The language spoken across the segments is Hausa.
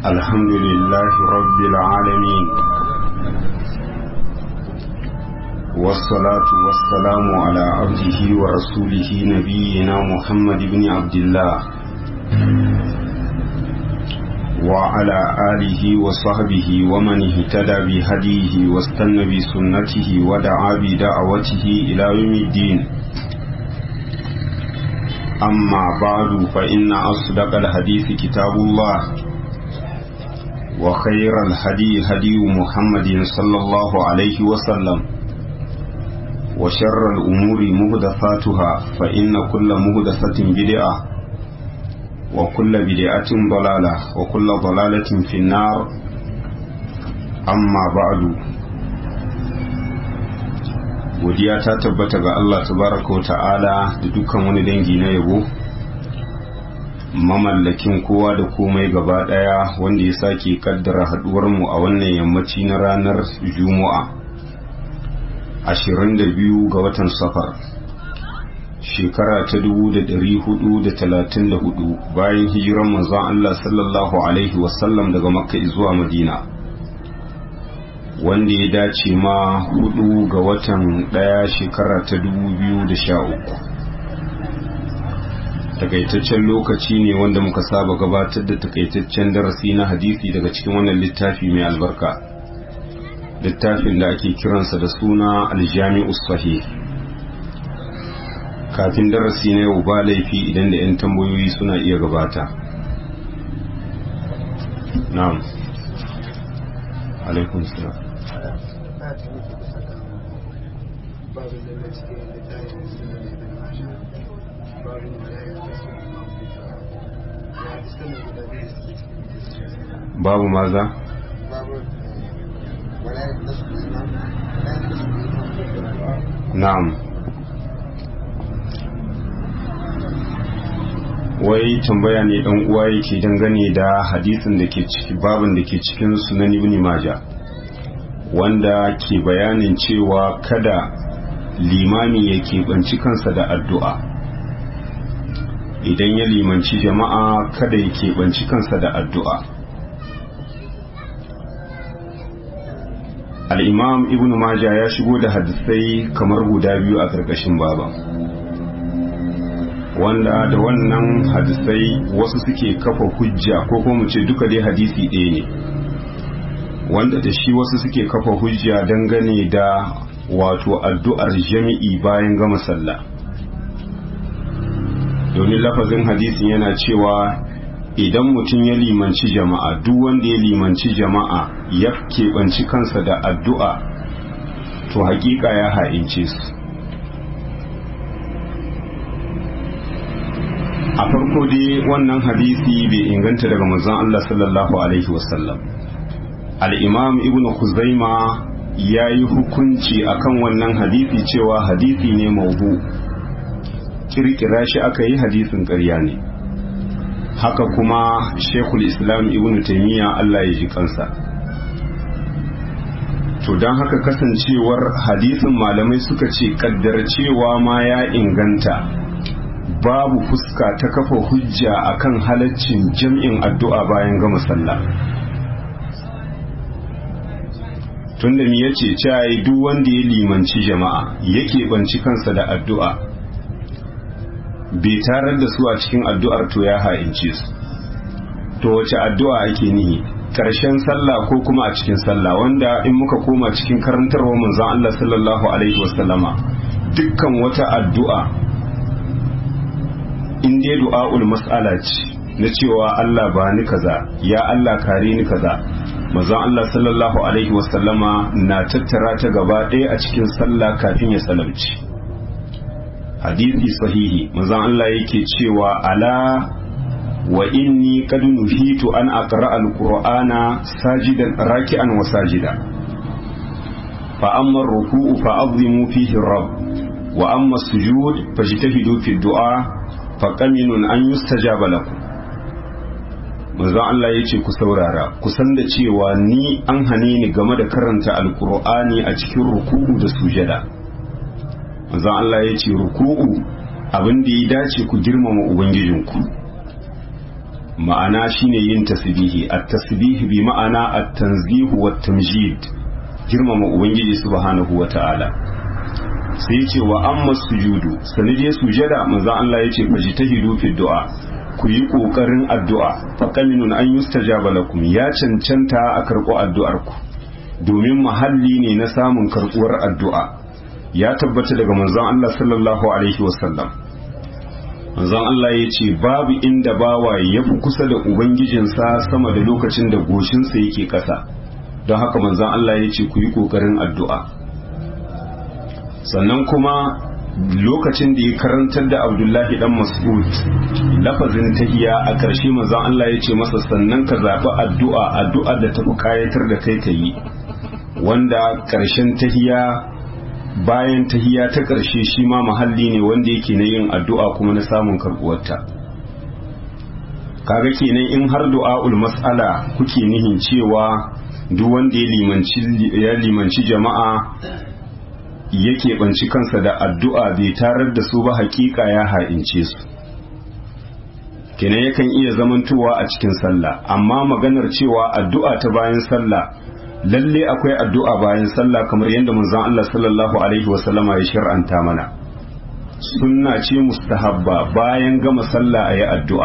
الحمد لله رب العالمين والصلاة والسلام على عبده ورسوله نبينا محمد بن عبد الله وعلى آله وصحبه ومن اهتدى بهديه واستنى بسنته ودعا بدعوته إلى يوم الدين أما بعد فإن أصدق الحديث كتاب الله وخير الهدي هدي محمد صلى الله عليه وسلم وشر الأمور مهدفاتها فإن كل مهدفة بدعة وكل بدعة ضلالة وكل ضلالة في النار أما بعد godiya ta tabbata ga Allah tabaraka ta'ala da dukkan wani dangi na yabo mamallakin kowa da komai gaba daya wanda ya sake kaddara haduwar mu a wannan yammaci na ranar juma'a 22 ga watan safar shekara ta 1434 bayan hijiran manzon Allah sallallahu alaihi wasallam daga makka zuwa madina wanda ya dace ma hudu ga watan daya shekara ta 2013 takaitaccen lokaci ne wanda muka saba gabatar da takaitaccen darasi na hadisi daga cikin wannan littafi mai albarka littafin da ake kiransa da suna aljami'us sahih kafin darasi na yau ba laifi idan da 'yan tambayoyi suna iya gabata na'am alaikun salam babu maza na'am wai tambaya ne dan uwa yake dangane da hadisin da ke ciki babin da ke cikin sunan ibn majah wanda ke bayanin cewa kada limami ya keɓanci kansa da addu'a idan ya limanci jama'a kada ya keɓanci kansa da addu'a al'imam ibn majah ya shigo da hadisai kamar guda biyu a ƙarƙashin baban wanda da wannan hadisai wasu suke kafa hujja ko kuma mu ce duka dai hadisi ɗaya ne wanda da shi wasu suke kafa hujja dangane da wato addu'ar jami'i bayan gama sallah domin lafazin hadisin yana cewa idan mutum ya limanci jama'a duk wanda ya limanci jama'a ya keɓanci kansa da addu'a to hakika ya ha'ince su a farko dai wannan hadisi bai inganta daga manzon Allah sallallahu alaihi wasallam al-imam ibnu khuzaima ya yi hukunci akan wannan hadisi cewa hadisi ne maubu kirkira shi aka yi hadisin ƙarya ne haka kuma shekul islam ibnu taimiyya Allah ya ji kansa to don haka kasancewar hadisin malamai suka ce kaddar cewa ma ya inganta babu fuska ta kafa hujja akan halaccin jam'in addu'a bayan gama sallah tunda mi yace cewa duk wanda ya limanci jama'a yake banci kansa da addu'a bai tarar da su a cikin addu'ar to ya ha'ince su to wace addu'a ake nihi karshen sallah ko kuma a cikin sallah wanda in muka koma cikin karantarwa manzon Allah sallallahu alaihi wasallama dukkan wata addu'a in dai du'a'ul mas'ala ce na cewa Allah ba ni kaza ya Allah kare ni kaza manzon Allah sallallahu alaihi wasallama na tattara ta gaba ɗaya a cikin sallah kafin ya salamci hadisi sahihi manzon Allah yake cewa ala wa inni qad nuhitu an aqra al-qur'ana sajidan raki'an wa sajida fa amma ar-ruku'u fa azimu fihi rabb wa amma as-sujud fajtahidu fi ad-du'a faƙaminun an yi stajaba lakum manzon Allah ya ce ku saurara ku san da cewa ni an hane ni game da karanta alkur'ani a cikin ruku'u da sujada manzon Allah ya ce ruku'u abin da ya dace ku girmama ubangijinku ma'ana shine yin tasbihi at-tasbih bi ma'ana at-tanzih wa tamjid girmama ubangiji subhanahu wa ta'ala sai ya ce wa amma sujudu sani dai sujada manzon Allah ya ce fajtahidu fi du'a ku yi kokarin addu'a fa qaminun an yustajaba lakum ya cancanta a karɓo addu'ar ku domin mahalli ne na samun karɓuwar addu'a ya tabbata daga manzon Allah sallallahu alaihi wasallam manzon Allah ya ce babu inda bawa ya fi kusa da ubangijinsa sama da lokacin da goshinsa yake ƙasa don haka manzon Allah ya ce ku yi ƙoƙarin addu'a sannan kuma lokacin da ya karantar da abdullahi dan mas'ud lafazin tahiya a ƙarshe manzon Allah ya ce masa sannan ka zaɓi addu'a addu'a da tafi kayatar da kai ka yi wanda ƙarshen tahiya bayan tahiya ta ƙarshe shi ma mahalli ne wanda yake na yin addu'a kuma na samun karɓuwarta kaga kenan in har du'a'ul mas'ala kuke nihin cewa duk wanda ya limanci jama'a yake banci kansa da addu'a bai tarar da su ba hakika ya ha'ince su kenan yakan iya zamantowa a cikin sallah amma maganar cewa addu'a ta bayan sallah lalle akwai addu'a bayan sallah kamar yadda manzon Allah sallallahu alaihi wasallama ya shir'anta mana sunna ce mustahabba bayan gama sallah ayi addu'a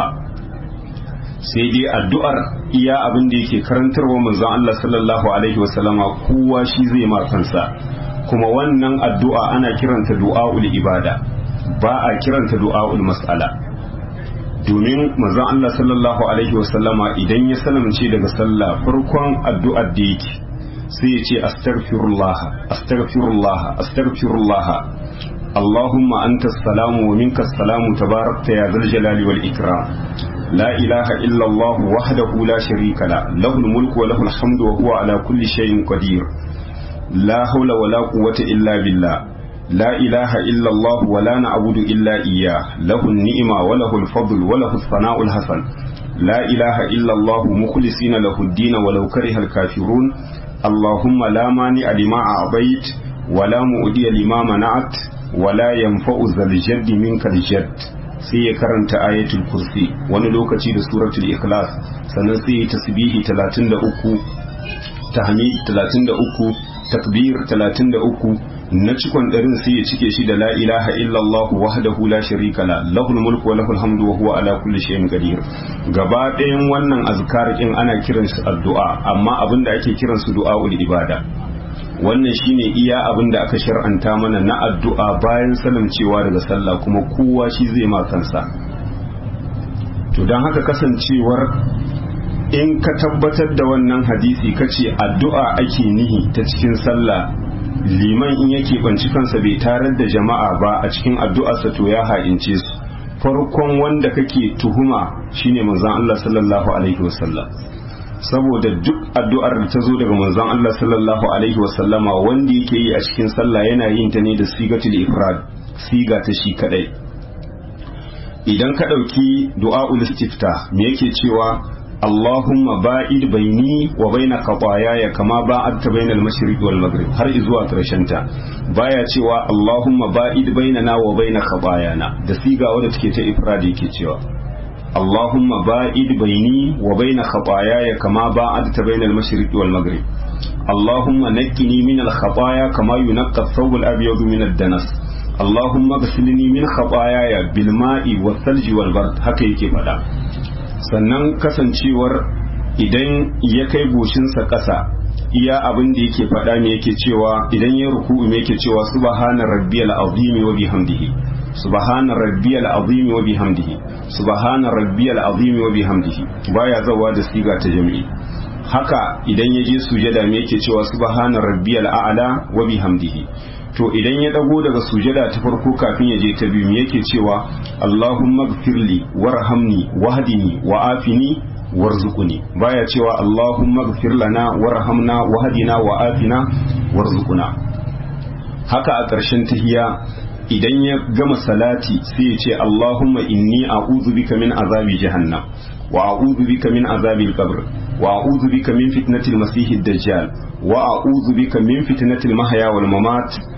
sai dai addu'ar iya abin da yake karantarwa manzon Allah sallallahu alaihi wasallama kowa shi zai ma kansa kuma wannan addu'a ana kiranta du'a'ul ibada ba a kiranta du'a'ul mas'ala domin manzon Allah sallallahu alaihi wasallama idan ya salamce daga sallah farkon addu'ar da yake sai ya ce astaghfirullah astaghfirullah astaghfirullah Allahumma anta salamu wa minka salamu tabarakta ya zal jalali wal ikram la ilaha illa Allah wahdahu la sharika la lahul mulku wa lahul hamdu wa huwa ala kulli shay'in qadir la hawla wa la quwwata illa billah لا إله إلا الله ولا نعبد إلا إياه له النعمة وله الفضل وله الثناء الحسن لا إله إلا الله مخلصين له الدين ولو كره الكافرون اللهم لا مانع لما أعطيت ولا مؤدي لما منعت ولا ينفع ذا الجد منك الجد sai ya karanta ayatul kursi wani lokaci da suratul ikhlas sannan sai ya tasbihi 33 tahmid 33 takbir 33 na cikon ɗarin sai ya cike shi da la ilaha illallah wahdahu la sharika la lahul mulku wa lahul hamdu wa huwa ala kulli shay'in qadir gaba ɗayan wannan azkar din ana kiran su addu'a amma abinda ake kiran su du'aul ibada wannan shine iya abinda aka shar'anta mana na addu'a bayan salamcewa daga sallah kuma kowa shi zai ma kansa to dan haka kasancewar in ka tabbatar da wannan hadisi kace addu'a ake nihi ta cikin sallah liman in yake banci kansa bai tarar da jama'a ba a cikin addu'arsa to ya ha'ince su farkon wanda kake tuhuma shine manzon Allah sallallahu alaihi wasallam saboda duk addu'ar da ta zo daga manzon Allah sallallahu alaihi wasallama wanda yake yi a cikin sallah yana yin ta ne da sigatul ifrad siga ta shi kadai idan ka dauki du'aul istifta me yake cewa اللهم باعد بيني وبين خطاياي كما باعدت بين المشرق والمغرب har izuwa ta baya cewa Allahumma ba'id bainana wa baina khatayana da siga wadda take ta ifradi yake cewa Allahumma ba'id baini wa baina khatayaya kama ba'adta baina al-mashriq wal maghrib Allahumma naqqini min al-khataya kama yunqqa ath-thawb al-abyad min ad-danas Allahumma ghsilni min khatayaya bil ma'i wath-thalji wal-bard haka yake fada sannan kasancewar idan ya kai goshinsa ƙasa iya abin da yake faɗa me yake cewa idan ya ruku'u me yake cewa subhana rabbiyal azim wa bihamdihi subhana rabbiyal azim wa bihamdihi subhana rabbiyal azim wa bihamdihi baya zawa da siga ta jami'i haka idan ya je sujada me yake cewa subhana rabbiyal a'la wa bihamdihi to idan ya dago daga sujada ta farko kafin ya je ta biyu yake cewa Allahumma gfirli warhamni wahdini wa afini warzuquni baya cewa Allahumma gfir lana warhamna wahdina wa afina warzuquna haka a ƙarshen tahiya idan ya gama salati sai ya ce Allahumma inni a'udhu bika min azabi jahannam wa a'udhu bika min azabil qabr wa a'udhu bika min fitnatil masiihid dajjal wa a'udhu bika min fitnatil mahya wal mamat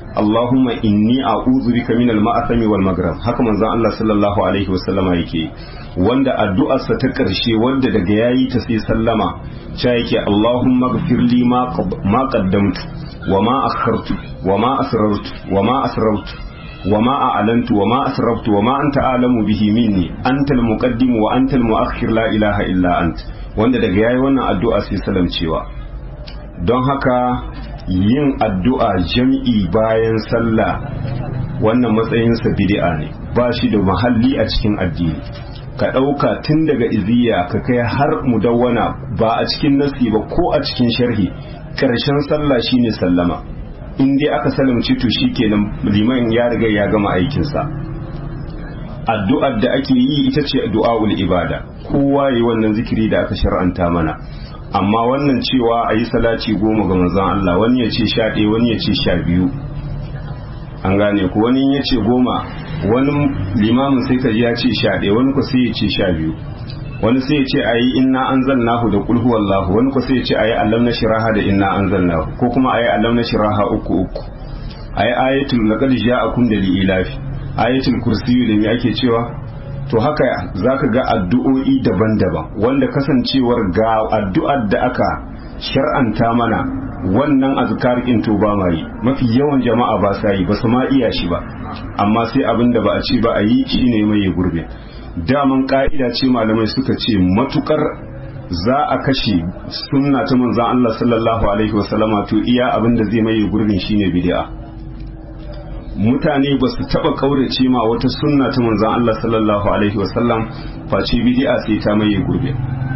Allahumma inni a'udhu bika min al-ma'athami wal maghrib haka manzon Allah sallallahu alaihi wasallama yake wanda addu'arsa ta ƙarshe wanda daga yayi ta sai sallama cha yake Allahumma ighfir li ma ma qaddamtu wa ma akhartu wa ma asrartu wa ma asrartu wa ma a'lantu wa ma asraftu wa ma anta a'lamu bihi minni anta al-muqaddim wa anta al-mu'akhkhir la ilaha illa ant wanda daga yayi wannan addu'a sai salamcewa don haka yin addu'a jam'i bayan sallah wannan matsayinsa bid'a ne ba shi da mahalli a cikin addini ka ɗauka tun daga iziya ka kai har mudawwana ba a cikin nasi ba ko a cikin sharhi ƙarshen sallah shine sallama in dai aka salamci to kenan liman ya riga ya gama aikinsa addu'ar da ake yi ita ce du'a'ul ibada kowa yi wannan zikiri da aka shar'anta mana amma wannan cewa a yi salati goma ga manzon Allah wani ya ce sha ɗaya wani ya ce sha biyu an gane ku wani ya ce goma wani limamin sai ka ji ya ce sha ɗaya wani ku sai ya ce sha biyu wani sai ya ce a yi inna an zannahu da kulhu wallahu wani ku sai ya ce a yi allam na shiraha da inna an zannahu ko kuma a yi allam na shiraha uku uku a yi ayatul laqad ja'akum da li'ilafi ayatul kursiyu da me ake cewa to haka zaka ga addu'o'i daban-daban wanda kasancewar ga addu'ar da aka shar'anta mana wannan azkar in to ba mai mafi yawan jama'a ba sa yi ba su ma iya shi ba amma sai abin da ba a ce ba a yi shine mai gurbe daman ka'ida ce malamai suka ce matukar za a kashe sunna ta manzon Allah sallallahu alaihi wasallama to iya abin da zai mai gurbin shine bid'a mutane ba su taba kaurace ma wata sunna ta manzon Allah sallallahu alaihi wasallam face bid'a sai ta maye gurbe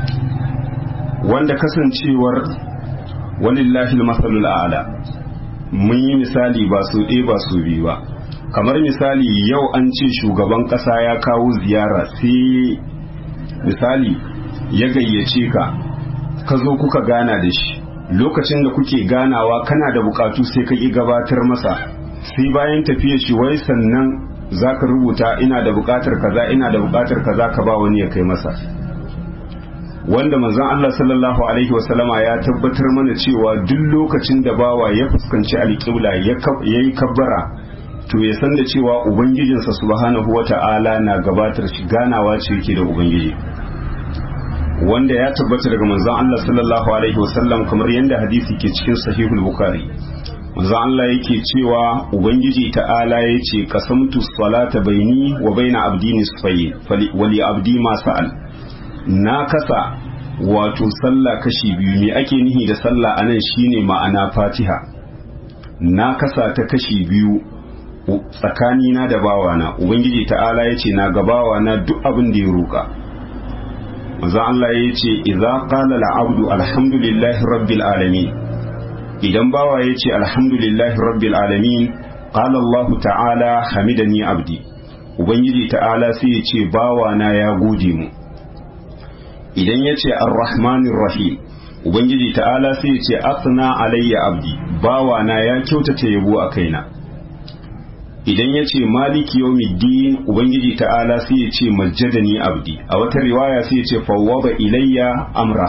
wanda kasancewar walillahi almasalul a'la mun yi misali ba su ɗaya ba su biyu ba kamar misali yau an ce shugaban ƙasa ya kawo ziyara sai misali ya gayyace ka ka zo kuka gana da shi lokacin da kuke ganawa kana da bukatu sai ka ƙi gabatar masa sai bayan tafiya shi wai sannan za ka rubuta ina da bukatar kaza ina da bukatar kaza ka ba wani ya kai masa wanda manzon Allah sallallahu alaihi wasallama ya tabbatar mana cewa duk lokacin da bawa ya fuskanci alƙibla ya yi kabbara to ya san da cewa ubangijinsa subhanahu wata'ala na gabatar shi ganawa ce yake da ubangiji wanda ya tabbata daga manzon Allah sallallahu alaihi wasallam kamar yadda hadisi ke cikin sahihul bukhari manzo Allah yake cewa ubangiji ta'ala yace qasamtu salata baini wa baina abdi nisfayn wali abdi ma sa'al na kasa wato sallah kashi biyu me ake nihi da sallah anan shine ma'ana fatiha na kasa ta kashi biyu tsakani na da bawana ubangiji ta'ala yace na gabawa na duk abin da ya roka manzo Allah yace idza qala al-abdu alhamdulillahi rabbil alamin idan bawa ya ce alhamdulillahi rabbil alamin qala Allah ta'ala hamidani abdi ubangiji ta'ala sai ya ce bawa na ya gode mu idan ya ce arrahmanir rahim ubangiji ta'ala sai ya ce asna alayya abdi bawa na ya kyautata yabo a kaina idan ya ce maliki yawmiddin ubangiji ta'ala sai ya ce majjadani abdi a wata riwaya sai ya ce fawwaba ilayya amra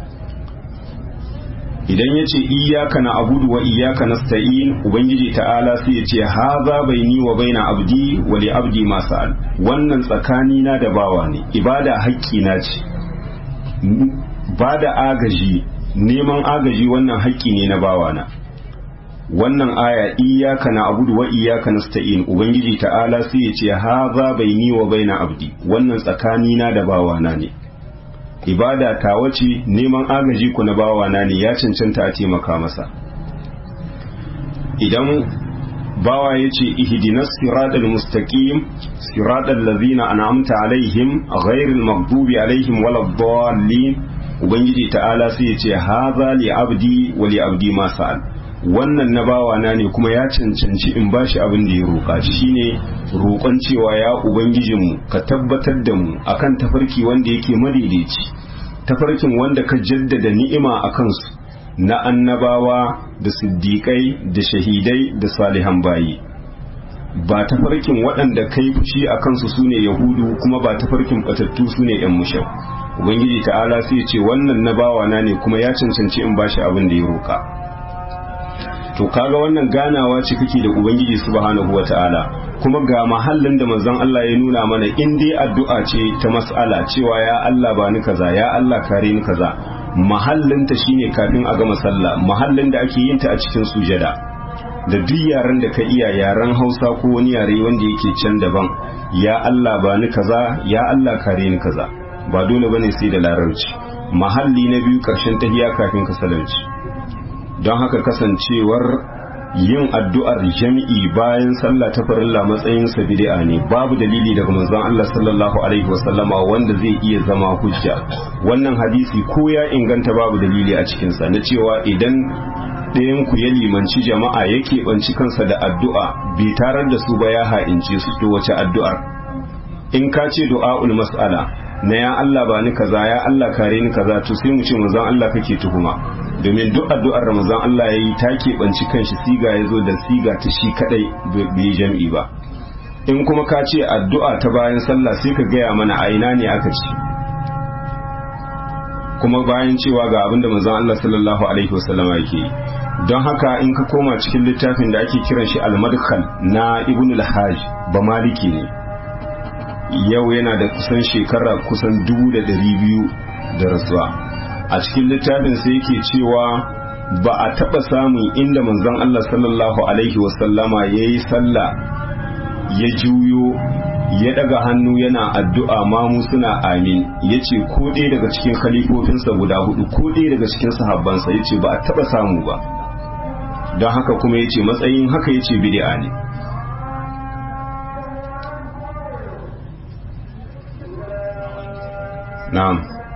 idan ya ce iyaka na abudu wa iyaka na sta'in ubangiji ta'ala sai ya ce haza baini wa baina abdi wa li abdi ma sa'al wannan tsakani na da bawa ne ibada haƙƙi na ce ba da agaji neman agaji wannan haƙƙi ne na bawa na wannan aya iyaka na abudu wa iyaka na sta'in ubangiji ta'ala sai ya ce haza baini wa baina abdi wannan tsakani na da bawa na ne ibada ta wace neman agaji ku na bawana ne ya cancanta a taimaka masa idan bawa ya ce ihdinas siratal mustaqim siratal ladzina an'amta alaihim ghairil maghdubi alaihim waladdallin ubangiji ta'ala sai ya ce hadha li abdi wa li abdi ma sa'al wannan na bawana ne kuma ya cancanci in bashi abin da ya roƙa shine roƙon cewa ya ubangijinmu ka tabbatar da mu akan tafarki wanda yake madaidaici tafarkin wanda ka jaddada ni'ima a kansu na annabawa da siddiƙai da shahidai da salihan bayi ba tafarkin waɗanda kai fushi a kansu sune yahudu kuma ba tafarkin batattu sune yan mushau ubangiji ta'ala sai ce wannan na bawana ne kuma ya cancanci in bashi abin da ya roƙa to kaga wannan ganawa ce kake da ubangiji subhanahu wata'ala kuma ga mahallin da manzon Allah ya nuna mana in dai addu'a ce ta mas'ala cewa ya Allah ba ni kaza ya Allah kare ni kaza mahallin ta shine kafin a gama sallah mahallin da ake yin ta a cikin sujada da duk yaren da ka iya yaren Hausa ko wani yare wanda yake can daban ya Allah ba ni kaza ya Allah kare ni kaza ba dole bane sai da larabci mahalli na biyu karshen tahiya kafin ka salamci don haka kasancewar yin addu'ar jami'i bayan sallah ta farilla matsayin sa bid'a ne babu dalili daga manzon Allah sallallahu alaihi wasallama wanda zai iya zama hujja wannan hadisi ko ya inganta babu dalili a cikin sa na cewa idan ɗayan ku ya limanci jama'a ya keɓanci kansa da addu'a bai tarar da su ba ya ha'ince su to wace addu'ar in ka ce du'a'ul mas'ala na ya Allah ba ni kaza ya Allah kare ni kaza to sai mu ce manzon Allah kake tuhuma domin duk addu'ar Ramazan Allah yayi ta keɓanci kanshi siga ya zo da siga ta shi kadai bai jam'i ba in kuma ka ce addu'a ta bayan sallah sai ka gaya mana a ina ne aka ci kuma bayan cewa ga abinda manzon Allah sallallahu alaihi wasallam yake don haka in ka koma cikin littafin da ake kiran shi al-madkhal na ibn al-hajj ba maliki ne yau yana da kusan shekara kusan dubu da ɗari biyu da rasuwa a cikin littafin sai yake cewa ba a taɓa samun inda manzon Allah sallallahu alaihi wasallama ya yi sallah ya juyo ya daga hannu yana addu'a mamu suna amin ya ce ko ɗaya daga cikin khalifofinsa guda hudu ko ɗaya daga cikin sahabbansa ya ce ba a taɓa samu ba don haka kuma ya ce matsayin haka ya ce bidi'a ne na'am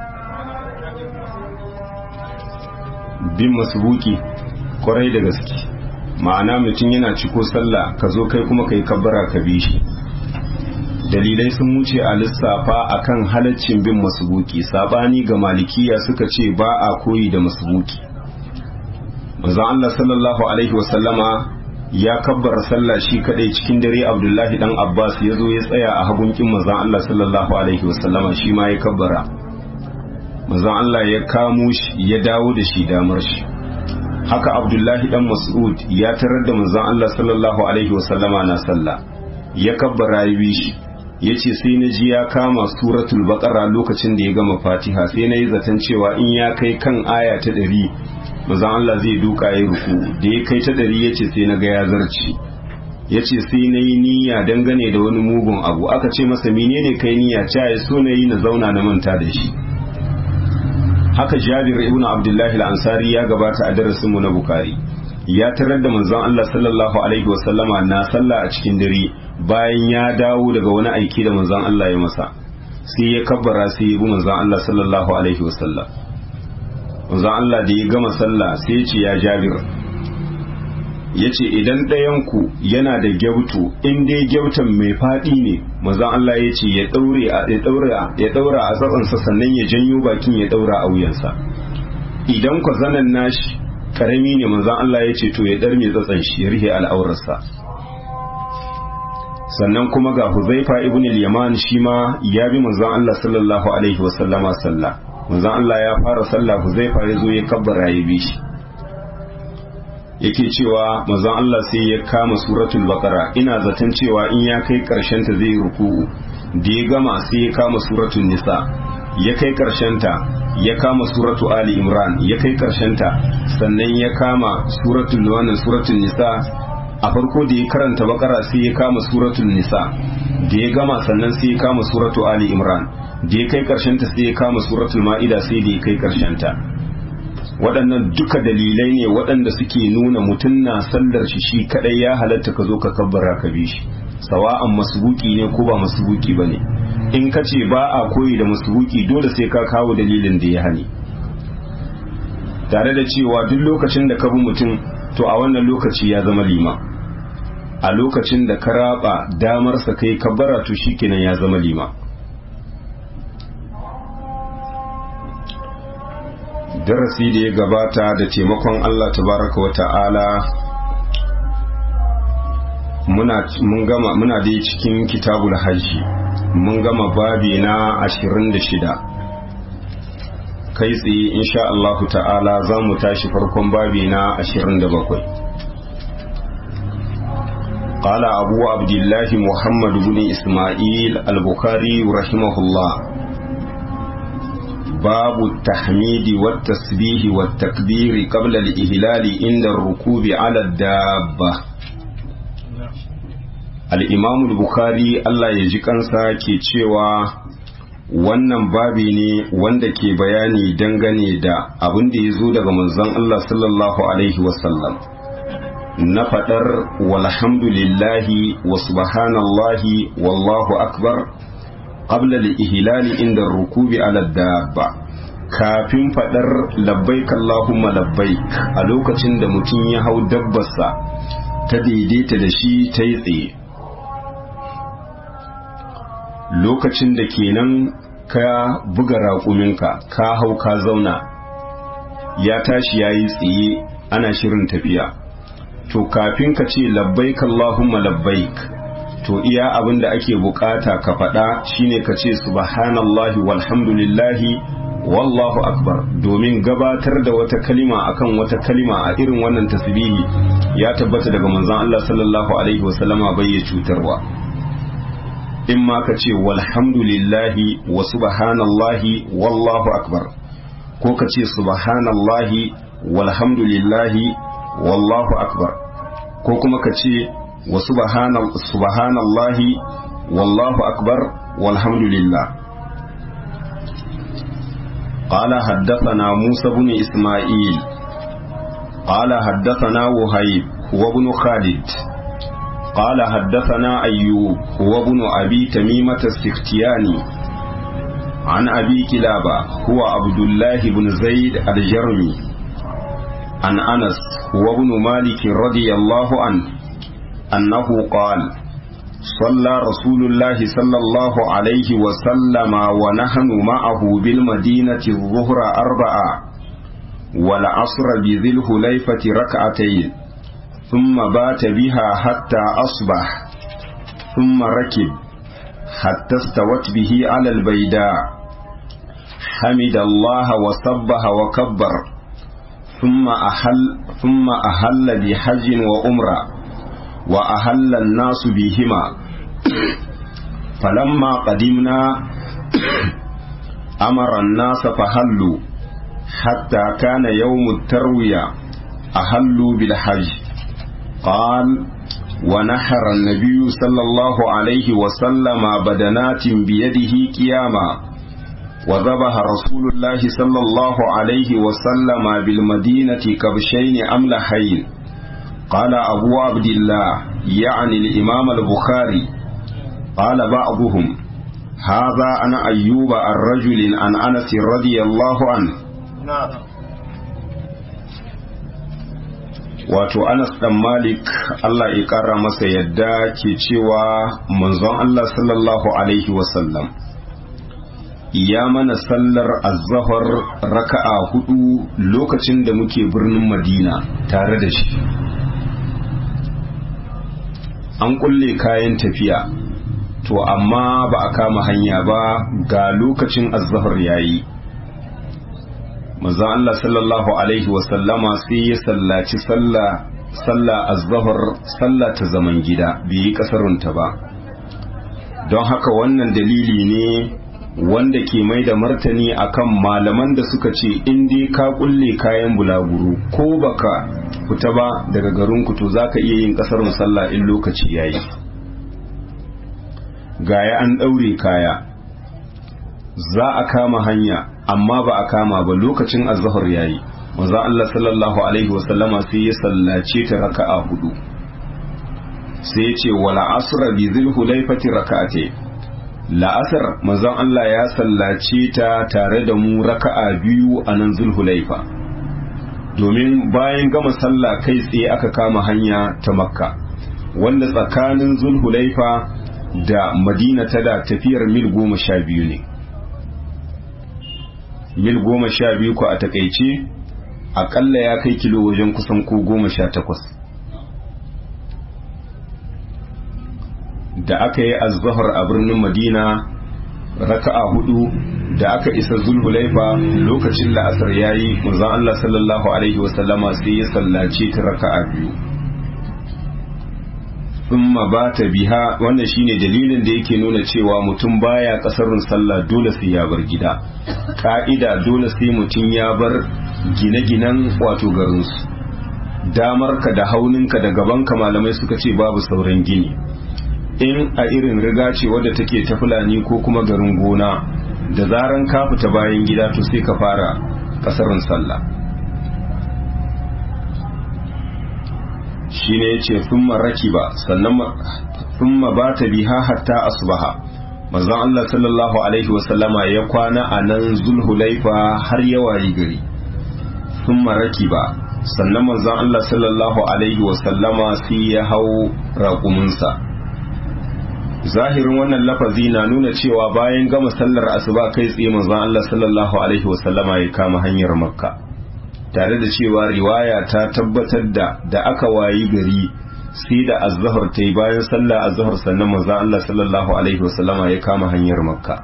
bin masbuki kwarai da gaske ma'ana mutum yana ciko sallah ka zo kai kuma kai kabbara ka bi shi dalilai sun wuce a lissafa akan halaccin bin masbuki sabani ga malikiya suka ce ba a koyi da masbuki manzon Allah sallallahu alaihi wasallama ya kabbara sallah shi kadai cikin dare Abdullahi dan Abbas ya zo ya tsaya a hagun kin manzon Allah sallallahu alaihi wasallama shi ma ya kabbara manzon Allah ya kamo shi ya dawo da shi damar shi haka Abdullahi dan Mas'ud ya tarar da manzon Allah sallallahu alaihi wasallama na sallah ya kabbara ya bi shi yace sai na ji ya kama suratul baqara lokacin da ya gama fatiha sai na yi zaton cewa in ya kai kan aya ta ɗari manzon Allah zai duka ya ruku da ya kai ta ɗari yace sai na ga ya zarci yace sai na yi niyya dangane da wani mugun abu aka ce masa menene kai niyya ce ya so na yi na zauna na manta da shi haka Jabir ibn Abdullahi al-Ansari ya gabata a darasin mu na Bukhari ya tarar da manzon Allah sallallahu alaihi wasallama na sallah a cikin dare bayan ya dawo daga wani aiki da manzon Allah ya masa sai ya kabbara sai ya bi manzon Allah sallallahu alaihi wasallam manzon Allah da ya gama sallah sai ya ce ya Jabir ya ce idan ɗayanku yana da gyautu in dai gyautan mai faɗi ne manzon Allah ya ce ya ɗaure a ya ɗaura ya ɗaura a tsatsansa sannan ya janyo bakin ya ɗaura a wuyansa idan ku zanen nashi karami ne manzon Allah ya ce to ya ɗar mai tsatsan shi ya rihe al'aurarsa sannan kuma ga Huzaifa ibn al-Yaman shi ma ya bi manzon Allah sallallahu alaihi wa sallama sallah manzon Allah ya fara sallah Huzaifa ya zo ya kabbara ya bi shi yake cewa manzon Allah sai ya kama suratul baqara ina zaton cewa in ya kai karshen ta zai ruku'u da ya gama sai ya kama suratul nisa ya kai karshen ta ya kama suratu ali imran ya kai karshen ta sannan ya kama suratul wannan suratul nisa a farko da ya karanta bakara sai ya kama suratul nisa da ya gama sannan sai ya kama suratu ali imran da ya kai karshen ta sai ya kama suratul ma'ida sai da ya kai karshen ta waɗannan duka dalilai ne waɗanda suke nuna mutum na sallar shi shi kadai ya halatta ka zo ka kabbara ka bi shi sawa'an masbuki ne ko ba masbuki ba ne in ka ce ba a koyi da masbuki dole sai ka kawo dalilin da ya hani tare da cewa duk lokacin da ka bi mutum to a wannan lokaci ya zama lima a lokacin da ka raba damarsa kai kabbara to shikenan ya zama lima darasi da ya gabata da taimakon Allah tabaraka wa ta'ala muna mun gama muna dai cikin kitabul hajji mun gama babi na 26 kai tsaye insha Allah ta'ala za mu tashi farkon babi na 27 قال أبو عبد الله محمد بن إسماعيل البخاري رحمه الله باب التحميد والتسبيح والتكبير قبل الإهلال عند الركوب على الدابة الإمام البخاري الله يجيكنسا كي cewa wannan babi ne wanda ke bayani dangane da abin da ya zo daga manzon Allah sallallahu alaihi wasallam na faɗar walhamdulillahi wa subhanallahi wallahu akbar qabla al-ihlali inda rukubi ala dabba kafin faɗar labbaik Allahumma labbaik a lokacin da mutum ya hau dabbarsa ta daidaita da shi ta yi tsaye lokacin da kenan ka buga raƙuminka ka hau ka zauna ya tashi ya yi tsaye ana shirin tafiya to kafin ka ce labbaik Allahumma labbaik to iya abin da ake bukata ka faɗa shine ka ce subhanallahi walhamdulillahi wallahu akbar domin gabatar da wata kalima akan wata kalima a irin wannan tasbihi ya tabbata daga manzon Allah sallallahu alaihi wasallama bai ya cutarwa in ma ka ce walhamdulillahi wa subhanallahi wallahu akbar ko ka ce subhanallahi walhamdulillahi wallahu akbar ko kuma ka ce wa subhanallahi wallahu akbar walhamdulillah قال حدثنا موسى بن إسماعيل قال حدثنا وهيب هو بن خالد قال حدثنا أيوب هو ابن أبي تميمة السختياني عن أبي كلابة هو عبد الله بن زيد الجرمي عن أنس هو ابن مالك رضي الله عنه أنه قال صلى رسول الله صلى الله عليه وسلم ونحن معه بالمدينة الظهر أربعة والعصر بذي الحليفة ركعتين ثم بات بها حتى أصبح ثم ركب حتى استوت به على البيداء حمد الله وسبح وكبر ثم أحل ثم أحل بحج وأمرة وأحل الناس بهما فلما قدمنا أمر الناس فهلوا حتى كان يوم التروية أهلوا بالحج قال ونحر النبي صلى الله عليه وسلم بدنات بيده قياما وذبح رسول الله صلى الله عليه وسلم بالمدينة كبشين أملحين قال أبو عبد الله يعني الإمام البخاري قال بعضهم هذا أنا أيوب الرجل عن أنس رضي الله عنه wato anas dan malik allah ya kara masa yadda ke cewa manzon allah sallallahu alaihi wasallam ya mana sallar azzahar raka'a hudu lokacin da muke birnin madina tare da shi an kulle kayan tafiya to amma ba a kama hanya ba ga lokacin azzahar yayi manzon Allah sallallahu alaihi wasallama sai ya sallaci sallah sallah az-zuhr sallah ta zaman gida bai yi kasarunta ba don haka wannan dalili ne wanda ke mai da martani akan malaman da suka ce in dai ka kulle kayan bulaguro ko baka fita ba daga garin ku to zaka iya yin kasarun sallah in lokaci yayi gaya an daure kaya za a kama hanya amma ba a kama ba lokacin azhar yayi manzo Allah sallallahu alaihi wasallama sai ya sallace ta raka'a hudu sai ya ce wala asra bi dhil hulaifati raka'ate la asr manzo Allah ya sallace ta tare da mu raka'a biyu a nan zulhulaifa domin bayan gama sallah kai tsaye aka kama hanya ta makka wanda tsakanin zulhulaifa da madina ta da tafiyar mil goma sha biyu ne mil goma sha biyu ku a takaice akalla ya kai kilo wajen kusan ko goma sha takwas da aka yi azahar a birnin madina raka'a hudu da aka isa zulhulaifa lokacin la'asar ya yi manzan Allah sallallahu alaihi wasallama sai ya sallace ta raka'a biyu thumma bata biha wannan shine dalilin da yake nuna cewa mutum baya kasarin sallah dole sai ya bar gida ka'ida dole sai mutum ya bar gine-ginen wato garinsu damarka da hauninka da gabanka malamai suka ce babu sauran gini in a irin riga ce wadda take ta fulani ko kuma garin gona da zaran ka fita bayan gida to sai ka fara kasarin sallah shine yace thumma rakiba sannan thumma bata biha hatta asbaha manzon Allah sallallahu alaihi wasallama ya kwana a nan zulhulaifa har ya wayi gari thumma rakiba sannan manzon Allah sallallahu alaihi wasallama sai ya hau raƙuminsa zahirin wannan lafazi na nuna cewa bayan gama sallar asuba kai tsaye manzon Allah sallallahu alaihi wasallama ya kama hanyar makka tare da cewa riwaya ta tabbatar da da aka wayi gari sai da azhar ta yi bayan sallah azhar sannan manzon Allah sallallahu alaihi wasallama ya kama hanyar makka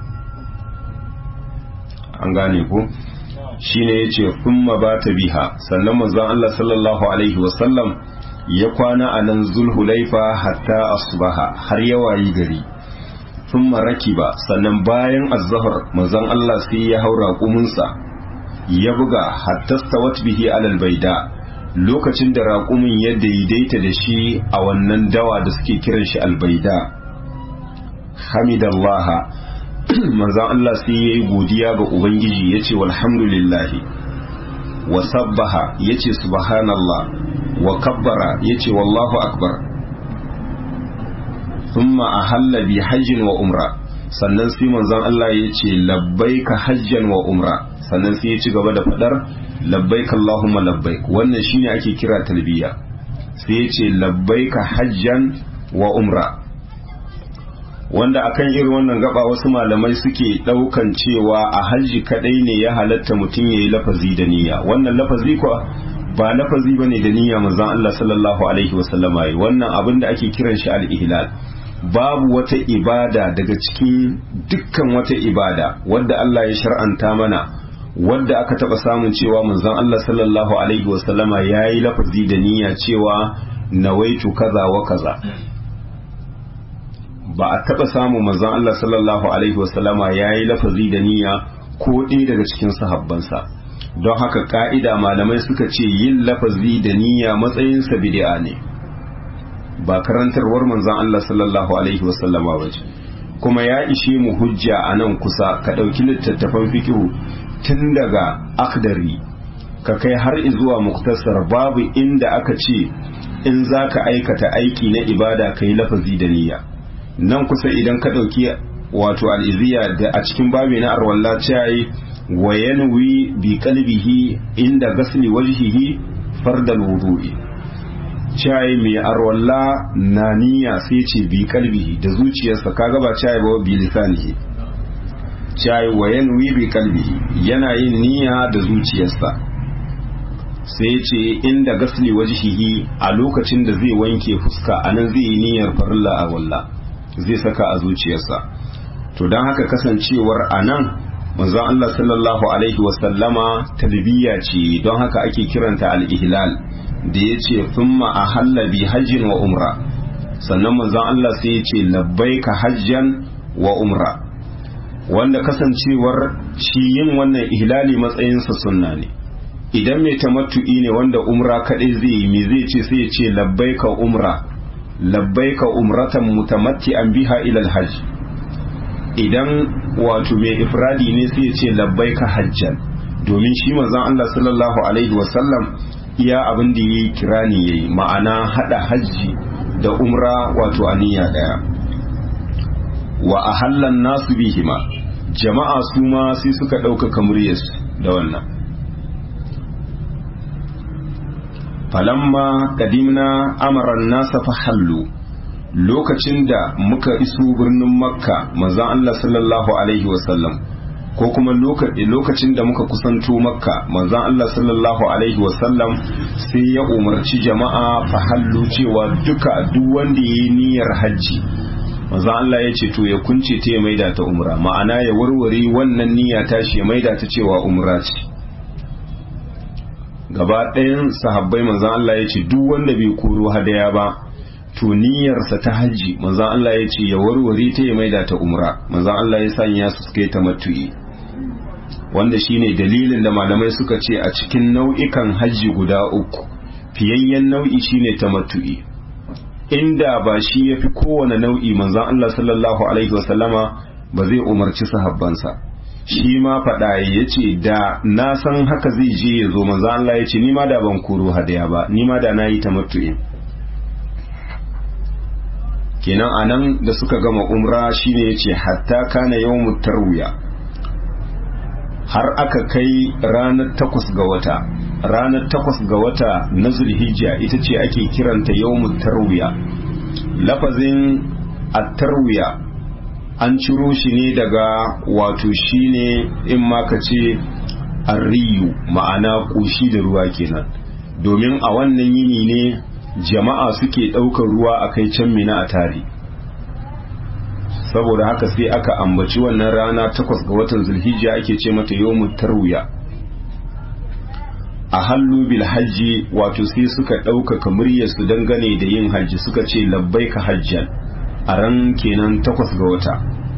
an gane ku shine yace thumma bata biha sannan manzon Allah sallallahu alaihi wasallam ya kwana a nan zulhulaifa hatta asbaha har ya wayi gari thumma rakiba sannan bayan azhar manzon Allah sai ya haura kumunsa ya buga hatta stawat bihi alal baida lokacin da raƙumin ya daidaita da shi a wannan dawa da suke kiran shi albaida hamidallaha manzan Allah sai ya yi godiya ga Ubangiji ya ce walhamdulillahi wa sabbaha ya ce subhanallah wa kabbara ya ce wallahu akbar thumma ahalla bi hajjin wa umra sannan sai manzan Allah ya ce labbaika hajjan wa umra sannan sai ya ci gaba da fadar labbaik Allahumma labbaik wannan shine ake kira talbiya sai ya ce labbaika hajjan wa umra wanda akan irin wannan gaba wasu malamai suke daukan cewa a hajji kadai ne ya halatta mutum yayi lafazi da niyya wannan lafazi kuwa ba lafazi bane da niyya manzon Allah sallallahu alaihi wasallama yi wannan abin da ake kiran shi al-ihlal babu wata ibada daga cikin dukkan wata ibada wadda Allah ya shar'anta mana wadda aka taba samun cewa manzon Allah sallallahu alaihi wasallama yayi lafazi da niyya cewa nawaitu kaza wa kaza ba a taba samu manzon Allah sallallahu alaihi wasallama yayi lafazi da niyya ko ɗaya daga cikin sahabbansa don haka ka'ida malamai suka ce yin lafazi da niyya matsayinsa bid'a ne ba karantarwar manzon Allah sallallahu alaihi wasallama ba ce kuma ya ishe mu hujja a nan kusa ka ɗauki littattafan fikihu tun daga akdari ka kai har zuwa muktasar babu inda aka ce in za ka aikata aiki na ibada ka yi lafazi da niyya nan kusa idan ka ɗauki wato al'iziya da a cikin babi na arwalla yi wa yanwi bi qalbihi inda gasli wajhihi fardal wudu'i cai mai arwalla na niyya sai ce bi kalbihi da zuciyarsa kaga ba cai ba bi lisanihi cai wa yanwi bi kalbihi yana yin niyya da zuciyarsa sai ce inda gasli wajhihi a lokacin da zai wanke fuska anan zai yi niyyar farilla a walla zai saka a zuciyarsa to don haka kasancewar anan manzon Allah sallallahu alaihi wasallama talbiya ce don haka ake kiranta al-ihlal da ya ce thumma ahalla bi hajjin wa umra sannan manzon Allah sai ya ce labbaika hajjan wa umra wanda kasancewar shi yin wannan ihlali matsayinsa sunna ne idan mai tamattu'i ne wanda umra kadai zai yi me zai ce sai ya ce labbaika umra labbaika umratan mutamatti'an biha ila alhajj idan wato mai ifradi ne sai ya ce labbaika hajjan domin shi manzon Allah sallallahu alaihi wasallam iya abin da yayi kirani yayi ma'ana hada hajji da umra wato aniya daya wa ahallan nasu bihima jama'a su ma sai suka ɗaukaka muryarsu da wannan falamma kadimna amaran nasa fahallu lokacin da muka iso birnin makka manzon Allah sallallahu alaihi wasallam ko kuma lokacin da muka kusanto makka manzon Allah sallallahu alaihi wasallam sai ya umarci jama'a fahallu cewa duka duk wanda ya yi niyyar hajji manzon Allah ya ce to ya kunce ta ya maida ta umra ma'ana ya warware wannan niyya tashi ya maida ta cewa umra ce gaba ɗayan sahabbai manzon Allah ya ce duk wanda bai koro hadaya ba to niyyarsa ta hajji manzon Allah ya ce ya warware ta ya maida ta umra manzon Allah ya sanya su suka yi tamattu'i wanda shine dalilin da malamai suka ce a cikin nau'ikan hajji guda uku fiyayyen nau'i shine tamattu'i inda ba shi yafi kowane nau'i manzon Allah sallallahu alaihi wasallama ba zai umarci sahabbansa shi ma faɗa ya ce da na san haka zai je ya zo manzon Allah ya ce ni ma da ban koro hadaya ba ni ma da na yi tamattu'in kenan anan da suka gama umra shine yace hatta kana yawmut tarwiya har aka kai ranar takwas ga wata ranar takwas ga wata na zulhijja ita ce ake kiranta yawmut tarwiya lafazin at-tarwiya an ciro shi ne daga wato shine in ma ka ce arriyu ma'ana ƙoshi da ruwa kenan domin a wannan yini ne jama'a suke ɗaukar ruwa a kai can mina a tare saboda haka sai aka ambaci wannan rana takwas ga watan zulhijja ake ce mata yawmut tarwiya a hallu bil hajji wato sai suka ɗaukaka muryarsu dangane da yin hajji suka ce labbaika hajjan a ran kenan takwas ga wata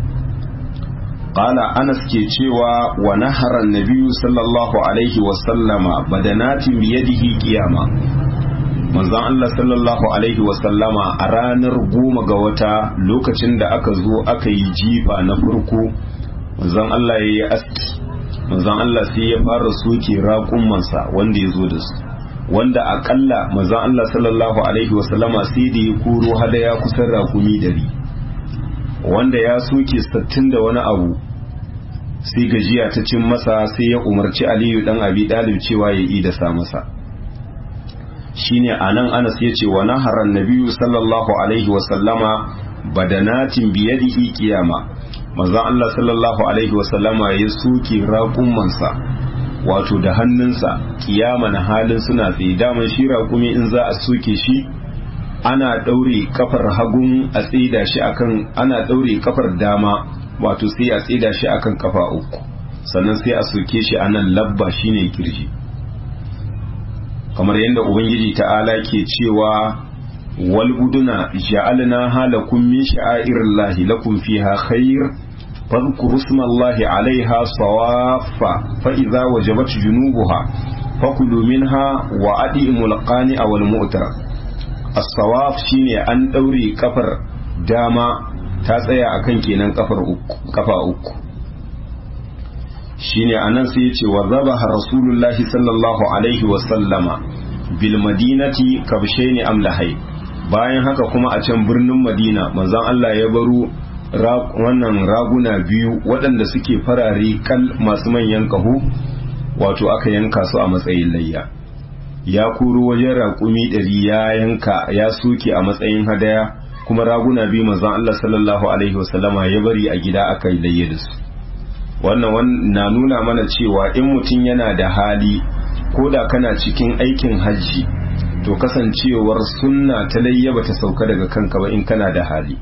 qala anas ke cewa wa nahara nabiyyu sallallahu alaihi wa sallama badanatin biyadihi qiyama manzon Allah sallallahu alaihi wa sallama a ranar goma ga wata lokacin da aka zo aka yi jifa na farko manzon Allah ya yi aski manzon Allah sai ya fara soke raƙumansa wanda ya zo da su wanda akalla manzon Allah sallallahu alaihi wa sallama sai da ya koro hadaya kusan raƙumi dari wanda ya soke sattin da wani abu sai gajiya ta cin masa sai ya umarci aliyu dan abi dalib cewa ya yi da sa masa shine anan anas ya ce wa naharan nabiyyu sallallahu alaihi wa sallama badanatin biyadihi kiyama manzon Allah sallallahu alaihi wa sallama ya soke raƙumansa wato da hannunsa kiyama na halin suna tsaye daman shi raƙumi in za a soke shi ana ɗaure kafar hagun a tsida shi akan ana ɗaure kafar dama wato sai a tsida shi akan kafa uku sannan sai a soke shi anan labba shine kirji kamar yadda ubangiji ta'ala ke cewa wal buduna ja'alna halakum min sha'airillahi lakum fiha khair fadhkuru ismallahi 'alayha sawaffa fa idza wajabat junubuha fakulu minha wa adimul qani'a wal mu'tar as-sawaf shine an daure kafar dama ta tsaya akan kenan kafar uku kafa uku shine anan sai ya ce wa zabaha rasulullahi sallallahu alaihi wa sallama bil madinati kabshaini amlahai bayan haka kuma a can birnin madina manzon Allah ya baro wannan raguna biyu waɗanda suke farare kal masu manyan kaho wato aka yanka su a matsayin layya ya kuro wajen raƙumi ɗari ya yanka ya soke a matsayin hadaya kuma raguna biyu manzon Allah sallallahu alaihi wasallama ya bari a gida aka yi layya da su wannan na nuna mana cewa in mutum yana da hali ko da kana cikin aikin hajji to kasancewar sunna ta layya bata sauka daga kanka ba in kana da hali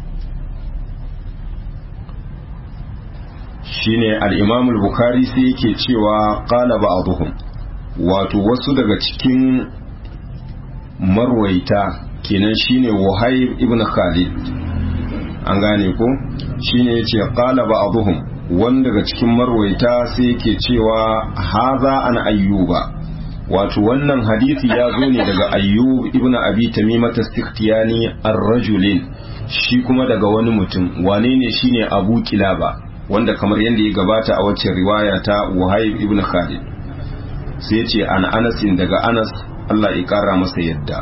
shine al-Imam al-Bukhari sai yake cewa qala ba'dhum wato wasu daga cikin marwaita kenan shine Wahayb ibn Khalid an gane ko shine yace qala ba'dhum wanda daga cikin marwaita sai yake cewa haza an ayyuba wato wannan hadisi ya zo ne daga ayyub ibn abi tamimah as-sikhtiyani ar-rajulin shi kuma daga wani mutum wane ne shine abu kilaba wanda kamar yadda ya gabata a wacce riwaya ta wahayb ibn khalid sai ya ce an anasin daga anas Allah ya kara masa yadda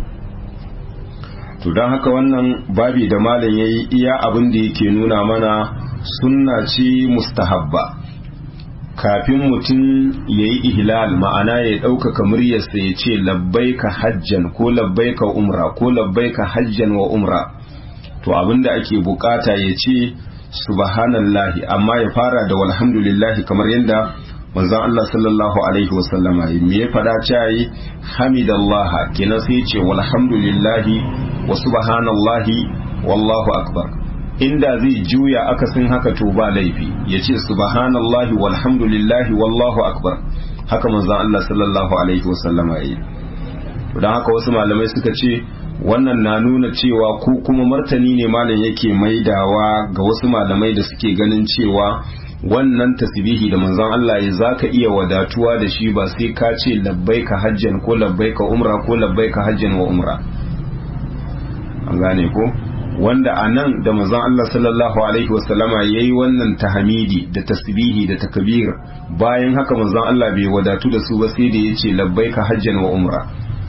to don haka wannan babi da malam yayi iya abin da yake nuna mana sunna ce mustahabba kafin mutum ya yi ihlal ma'ana ya ɗaukaka muryarsa ya ce labbaika hajjan ko labbaika umra ko labbaika hajjan wa umra to abinda ake bukata ya ce subhanallahi amma ya fara da walhamdulillahi kamar yadda manzon Allah sallallahu alaihi wasallama me ya fada cayi hamidallah kenan sai ce walhamdulillahi wa subhanallahi wallahu akbar inda zai juya akasin haka to ba laifi ya ce subhanallahi walhamdulillahi wallahu akbar haka manzon Allah sallallahu alaihi wasallama yi don haka wasu malamai suka ce wannan na nuna cewa ko kuma martani ne malam yake maidawa ga wasu malamai da suke ganin cewa wannan tasbihi da manzon Allah ya zaka iya wadatuwa da shi ba sai ka ce labbaika hajjan ko labbaika umra ko labbaika hajjan wa umra an gane ko wanda a nan da manzon Allah sallallahu alaihi wasallama yayi wannan tahmidi da tasbihi da takbir bayan haka manzon Allah bai wadatu da su ba sai da yace labbaika hajjan wa umra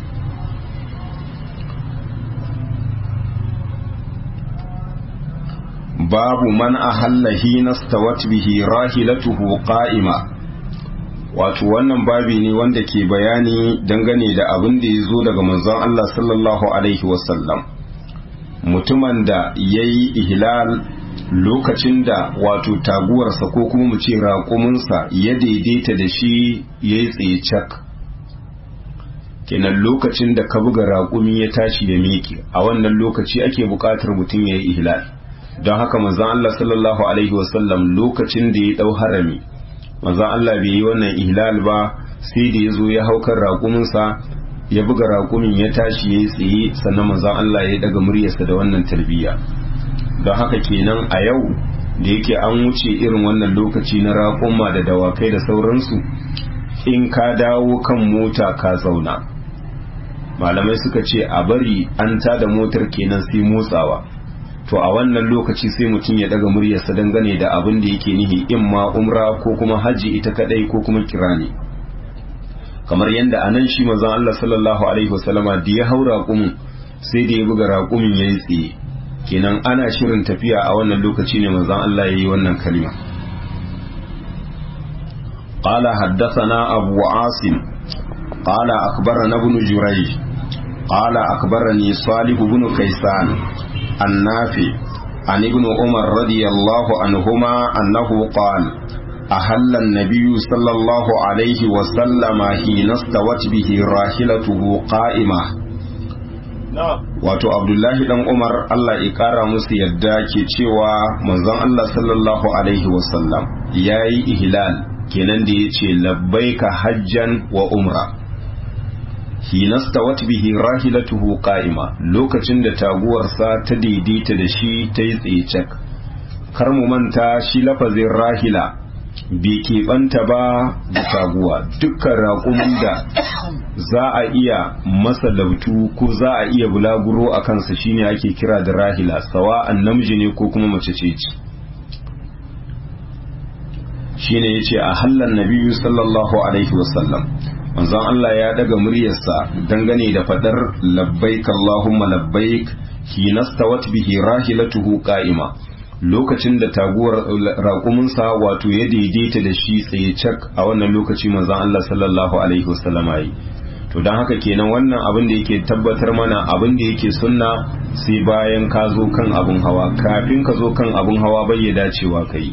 babu man ahalla hina stawat bihi rahilatuhu qa'ima wato wannan babi ne wanda ke bayani dangane da abin da ya zo daga manzon Allah sallallahu alaihi wasallam mutumin da ya yi ihlal lokacin da wato taguwarsa ko kuma mu ce raƙuminsa ya daidaita da shi ya yi tsaye cak kenan lokacin da ka buga raƙumi ya tashi ya miƙe a wannan lokaci ake buƙatar mutum ya yi ihlal don haka manzon Allah sallallahu alaihi wasallam lokacin da ya ɗau harami manzon Allah bai yi wannan ihlal ba sai da ya zo ya haukar raƙuminsa ya buga raƙumin ya tashi ya yi tsaye sannan manzon Allah ya daga muryarsa da wannan tarbiyya don haka kenan a yau da yake an wuce irin wannan lokaci na raƙumma da dawakai da sauransu in ka dawo kan mota ka zauna malamai suka ce a bari an tada motar kenan sai motsawa to a wannan lokaci sai mutum ya daga muryarsa dangane da abin da yake nihi in ma umra ko kuma haji ita kadai ko kuma kirani kamar yadda a nan shi manzon Allah sallallahu alaihi wasallama da ya hau raƙumin sai da ya buga raƙumin ya yi tsaye kenan ana shirin tafiya a wannan lokaci ne manzon Allah ya yi wannan kalima قال حدثنا أبو عاصم قال أخبرنا ابن جريج قال أخبرني صالح بن كيسان النافع عن ابن عمر رضي الله عنهما أنه قال أهل النبي صلى الله عليه وسلم حين استوت به راحلته قائمة wato abdullahi dan umar allah ya kara musu yadda ke cewa manzon allah sallallahu alaihi wasallam ya yi ihlal kenan da ya ce labbaika hajjan wa umra hinastawat bihi rahilatuhu qa'ima lokacin da taguwarsa ta daidaita da shi ta yi tsaye kar mu manta shi lafazin rahila bai keɓanta ba da taguwa dukkan raƙumin da za a iya masa labtu ko za a iya bulaguro a kansa shine ake kira da rahila sawa'an namiji ne ko kuma mace ce ce shine yace a hallan nabiyyu sallallahu alaihi wasallam manzon Allah ya daga muryarsa dangane da fadar labbaik Allahumma labbaik hinastawat bihi rahilatuhu qa'ima lokacin da taguwar raƙuminsa wato ya daidaita da shi tsaye cak a wannan lokaci manzon Allah sallallahu alaihi wasallama yi to don haka kenan wannan abin da yake tabbatar mana abin da yake sunna sai bayan ka zo kan abin hawa kafin ka zo kan abin hawa bai ya dacewa ka yi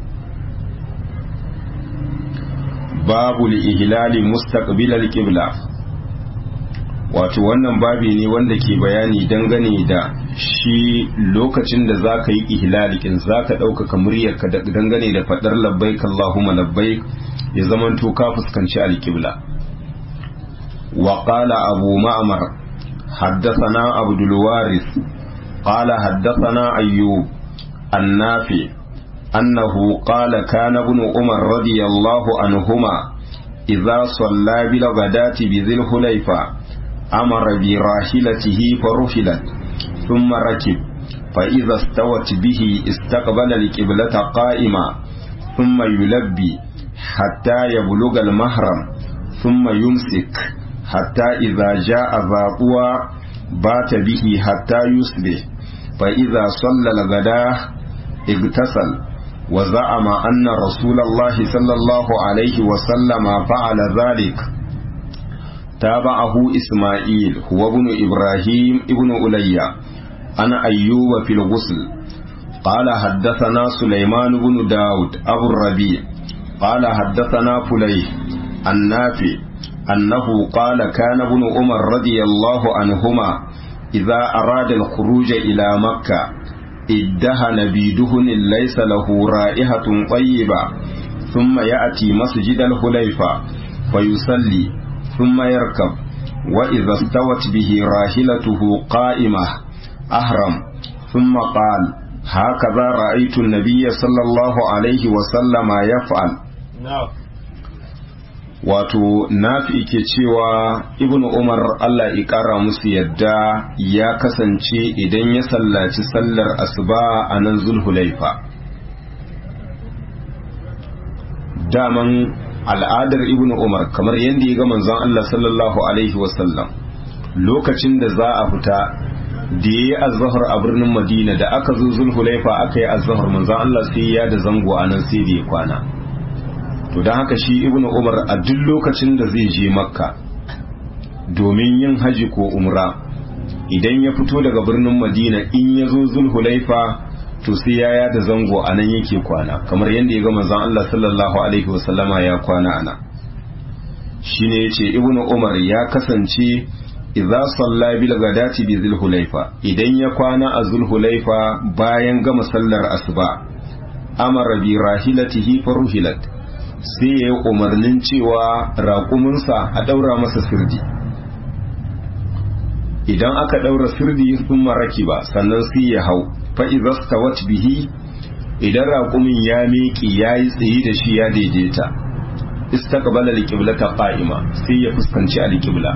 babu ihlali mustaqbilal qibla wato wannan babi ne wanda ke bayani dangane da shi lokacin da za ka yi ihlalikin za ka ɗaukaka muryarka dangane da faɗar labbaik Allahumma labbaik ya zamanto ka fuskanci alƙibla wa qala abu ma'mar haddathana abdul waris qala haddathana ayyub annafi annahu qala kana ibn umar radiyallahu anhuma idza salla bil ghadati bi dhil hulayfa amara bi rahilatihi farufilat ثم ركب فإذا استوت به استقبل القبلة قائما ثم يلبي حتى يبلغ المهرم ثم يمسك حتى إذا جاء ذا قوى بات به حتى يصبح فإذا صلى الغداء اغتسل وزعم أن رسول الله صلى الله عليه وسلم فعل ذلك تابعه إسماعيل هو ابن إبراهيم ابن أليا أنا أيوب في الغسل قال حدثنا سليمان بن داود أبو الربيع قال حدثنا فليه النافع أنه قال كان ابن عمر رضي الله عنهما إذا أراد الخروج إلى مكة ادهن بدهن ليس له رائحة طيبة ثم يأتي مسجد الخليفة فيصلي ثم يركب وإذا استوت به راحلته قائمة أهرم ثم قال هكذا رأيت النبي صلى الله عليه وسلم يفعل wato nafi ke cewa ibnu umar allah ya kara musu yadda ya kasance idan ya sallaci sallar asuba a nan zulhulaifa daman al'adar ibnu umar kamar yadda ya ga manzon allah sallallahu alaihi wasallam lokacin da za a fita da ya yi azahar a birnin madina da aka zo zulhulaifa aka yi azahar manzon allah sai ya da zango a nan sai da ya kwana to don haka shi ibnu umar a duk lokacin da zai je makka domin yin haji ko umra idan ya fito daga birnin madina in ya zo zulhulaifa to sai ya yada zango a nan yake kwana kamar yadda ya ga manzon Allah sallallahu alaihi wasallama ya kwana ana shine yace ibnu umar ya kasance idza salla bil gadati bi zulhulaifa idan ya kwana a zulhulaifa bayan gama sallar asuba amara bi rahilatihi faruhilat sai ya yi umarnin cewa raƙuminsa a ɗaura masa sirdi idan aka ɗaura sirdi sun maraki ba sannan sai ya hau fa'izasta wat bihi idan raƙumin ya miƙi ya yi tsaye da shi ya daidaita istaqbala alqibla ta qa'ima sai ya fuskanci alqibla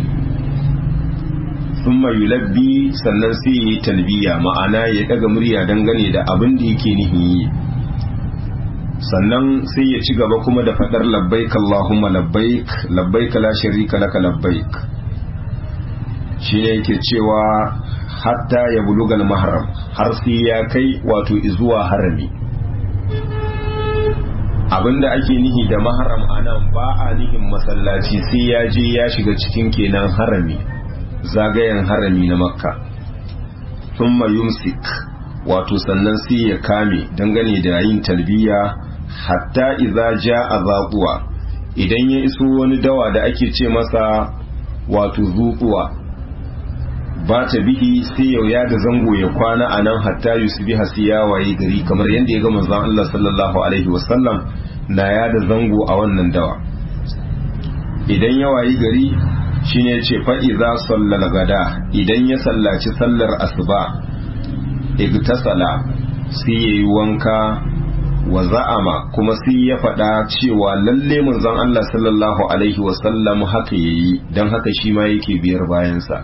thumma yulabbi sannan sai ya yi talbiya ma'ana ya daga murya dangane da abin da yake nihin yi sannan sai ya ci gaba kuma da faɗar labbaik Allahumma labbaik labbaik la sharika laka labbaik shi ne yake cewa hatta ya bulugal mahram har sai ya kai wato zuwa harami abinda ake nihi da mahram anan ba a nihin masallaci sai ya je ya shiga cikin kenan harami zagayen harami na makka thumma yumsik wato sannan sai ya kame dangane da yin talbiya hatta idza jaa zaquwa idan ya iso wani dawa da ake ce masa wato zuquwa ba ta bihi sai yau ya da zango ya kwana a nan hatta yusbiha sai ya waye gari kamar yadda ya ga manzon Allah sallallahu alaihi wasallam na ya da zango a wannan dawa idan ya wayi gari shine ya ce fa idza sallal gada idan ya sallaci sallar asuba igtasala sai yayi wanka wa za'ama kuma sai ya faɗa cewa lalle manzon Allah sallallahu alaihi wasallam haka yayi dan haka shi ma yake biyar bayansa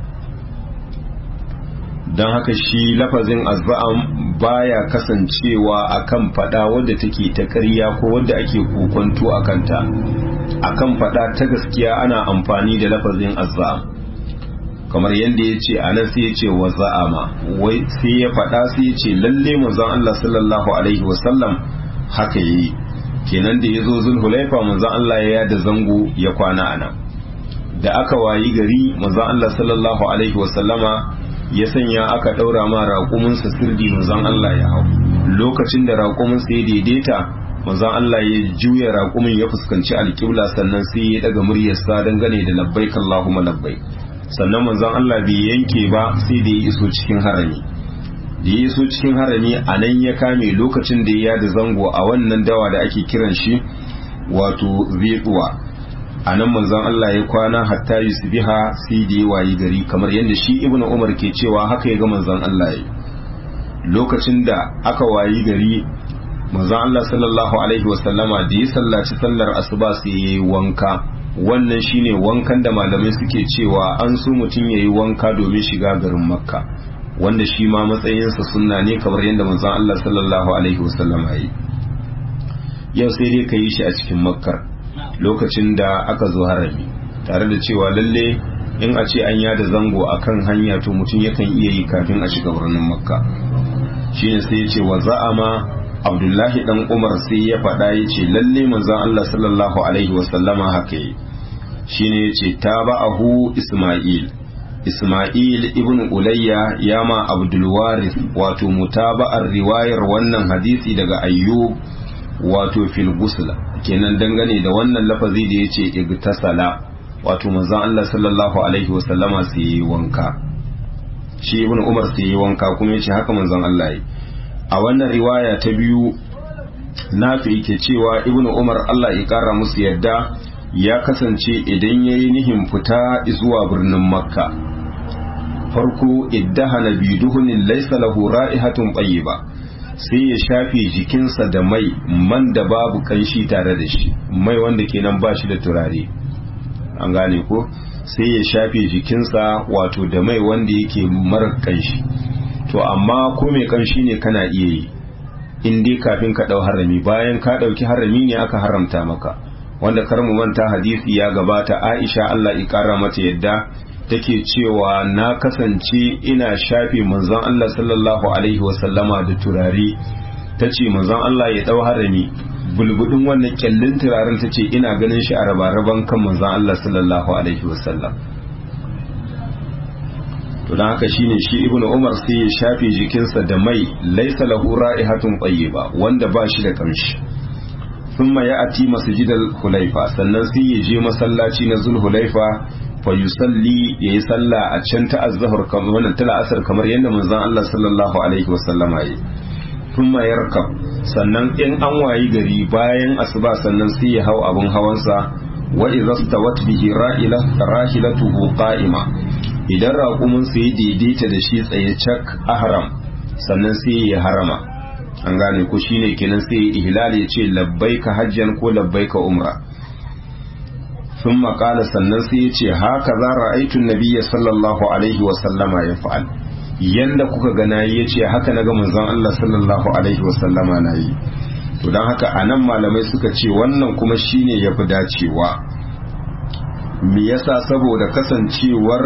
don haka shi lafazin azza'am baya kasancewa akan fada wadda take ta ƙarya ko wadda ake kokonto a kanta akan fada ta gaskiya ana amfani da lafazin azza'am kamar yadda ya ce anan sai ya ce wa za'ama wai sai ya fada sai ya ce lalle manzon Allah sallallahu alaihi wasallam haka yi kenan da ya zo zulhulaifa manzon Allah ya yada zango ya kwana anan da aka wayi gari manzon Allah sallallahu alaihi wasallama ya sanya aka ɗaura ma raƙuminsa sirdi manzon Allah ya hau lokacin da raƙuminsa ya daidaita manzon Allah ya juya raƙumin ya fuskanci alƙibla sannan sai ya daga muryarsa dangane da labbaik Allahumma labbaik sannan manzon Allah bai yanke ba sai da ya iso cikin harami da ya iso cikin harami a nan ya kame lokacin da ya da zango a wannan dawa da ake kiran shi wato zeɗuwa a nan manzon Allah ya kwana hatta yusbiha sai da ya wayi gari kamar yadda shi ibnu umar ke cewa haka ya ga manzon Allah ya lokacin da aka wayi gari manzon Allah sallallahu alaihi wasallama da ya sallaci sallar asuba sai ya yi wanka wannan shine wankan da malamai suke cewa an so mutum ya yi wanka domin shiga garin makka wanda shi ma matsayinsa sunna ne kamar yadda manzon Allah sallallahu alaihi wasallama ya yi yau sai dai ka yi shi a cikin makkar lokacin da aka zo harami tare da cewa lalle in a ce an yada zango a kan hanya to mutum yakan iya yi kafin a shiga birnin makka shine sai ya ce wa za'ama abdullahi dan umar sai ya faɗa ya ce lalle manzon allah sallallahu alaihi wasallama haka yi shine ya ce taba'ahu isma'il isma'il ibn ulayya ya ma abdulwaris wato mutaba'ar riwayar wannan hadisi daga ayyub wato fil gusla kenan dangane da wannan lafazi da yace igtasala wato manzon Allah sallallahu alaihi wasallama sai yi wanka shi ibn Umar sai yi wanka kuma yace haka manzon Allah yi a wannan riwaya ta biyu nafi ke cewa ibn Umar Allah ya kara musu yadda ya kasance idan ya yi nihin fita zuwa birnin makka farko iddahana biduhunin laisa lahu ra'ihatun ba sai ya shafe jikinsa da mai man da babu kanshi tare da shi mai wanda kenan ba shi da turare an gane ko sai ya shafe jikinsa wato da mai wanda yake mara kanshi to amma ko mai kanshi ne kana iya yi in dai kafin ka dau harami bayan ka dauki harami ne aka haramta maka wanda kar mu manta hadisi ya gabata Aisha Allah ya kara mata yadda take cewa na kasance ina shafe manzon Allah sallallahu alaihi wasallama da turare tace manzon Allah ya dau harami bulbudin wannan kyallin turaren tace ina ganin shi a rabaraban kan manzon Allah sallallahu alaihi wasallam to dan haka shine shi ibnu umar sai ya shafe jikinsa da mai laysa lahu ra'ihatun tayyiba wanda ba shi da kamshi thumma ya'ti masjidal hulaifa sannan sai ya je masallaci na zulhulaifa fa yusalli yayi sallah a can ta azhar kamar wannan tala asar kamar yadda manzon Allah sallallahu alaihi wasallama yi thumma yarkab sannan in an wayi gari bayan asuba sannan sai ya hau abun hawansa wa idza stawat bihi ra'ila rahilatuhu qa'ima idan raƙumin sai daidaita da shi tsaye cak ahram sannan sai ya harama an gane ko shine kenan sai ihlal ya ce labbaika hajjan ko labbaika umra sun maƙala sannan sai ya ce haka za ra'aitun nabiyya sallallahu alaihi wa sallama ya fa'al yanda kuka gana ya ce haka na ga manzon Allah sallallahu alaihi wa sallama na yi to don haka anan malamai suka ce wannan kuma shine ya fi dacewa me yasa saboda kasancewar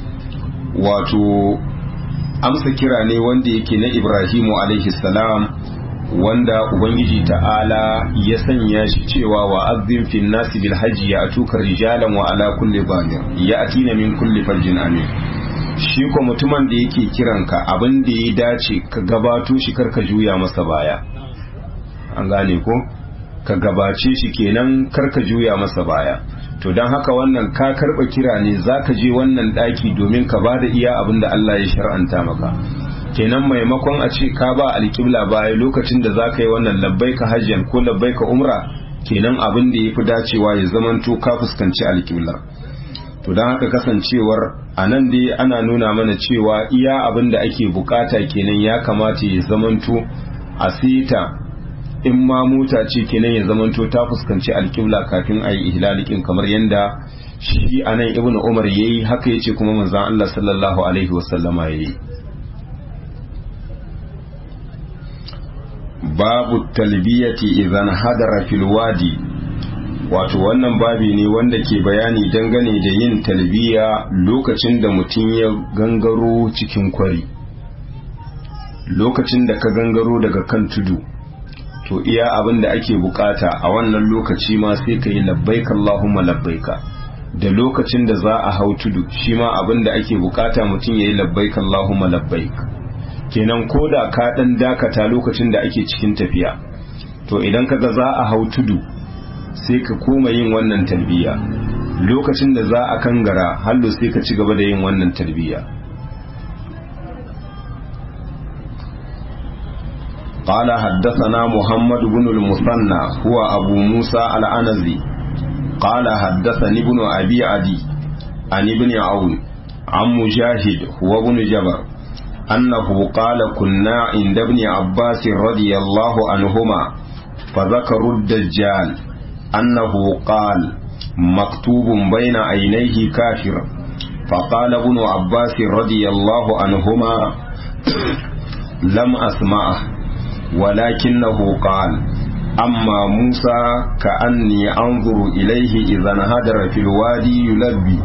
wato amsa kira ne wanda yake na Ibrahimu alaihi salam wanda Ubangiji ta'ala ya sanya shi cewa wa azzin fin nasi bil hajji ya atuka rijalan wa ala kulli banir ya atina min kulli farjin amin shi ko mutumin da yake kiranka abin da ya dace ka gabato shi karka juya masa baya an gane ko ka gabace shi kenan karka juya masa baya to don haka wannan ka karba kira ne za ka je wannan daki domin ka ba da iya abin da Allah ya shar'anta maka kenan maimakon a ce ka ba alƙibla baya lokacin da za ka yi wannan labbai ka hajjan ko labbai ka umra kenan abin da ya fi dacewa ya zamanto ka fuskanci alƙibla to don haka kasancewar a nan dai ana nuna mana cewa iya abin da ake bukata kenan ya kamata ya zamanto a sita in ma mota ce kenan ya zamanto ta fuskanci alƙibla kafin a yi ihlalikin kamar yadda shi a nan ibn umar ya yi haka ya ce kuma manzan Allah sallallahu alaihi wasallama ya yi babu talbiyati idan hadara fil wadi wato wannan babi ne wanda ke bayani dangane da yin talbiya lokacin da mutum ya gangaro cikin kwari lokacin da ka gangaro daga kan tudu to iya abin da ake bukata a wannan lokaci ma sai ka yi labbaika Allahumma labbaika da lokacin da za a hau tudu shi ma abin da ake bukata mutum ya yi labbaika Allahumma labbaika kenan ko da ka dan dakata lokacin da ake cikin tafiya to idan kaga za a hau tudu sai ka koma yin wannan talbiya lokacin da za a kangara hallo sai ka ci gaba da yin wannan talbiya قال حدثنا محمد بن المثنى هو أبو موسى الأنزي قال حدثني ابن أبي عدي عن ابن عون عن مجاهد هو ابن جبر أنه قال كنا عند ابن عباس رضي الله عنهما فذكروا الدجال أنه قال مكتوب بين عينيه كافر فقال ابن عباس رضي الله عنهما لم أسمعه ولكنه قال أما موسى كأني أنظر إليه إذا انهدر في الوادي يلبي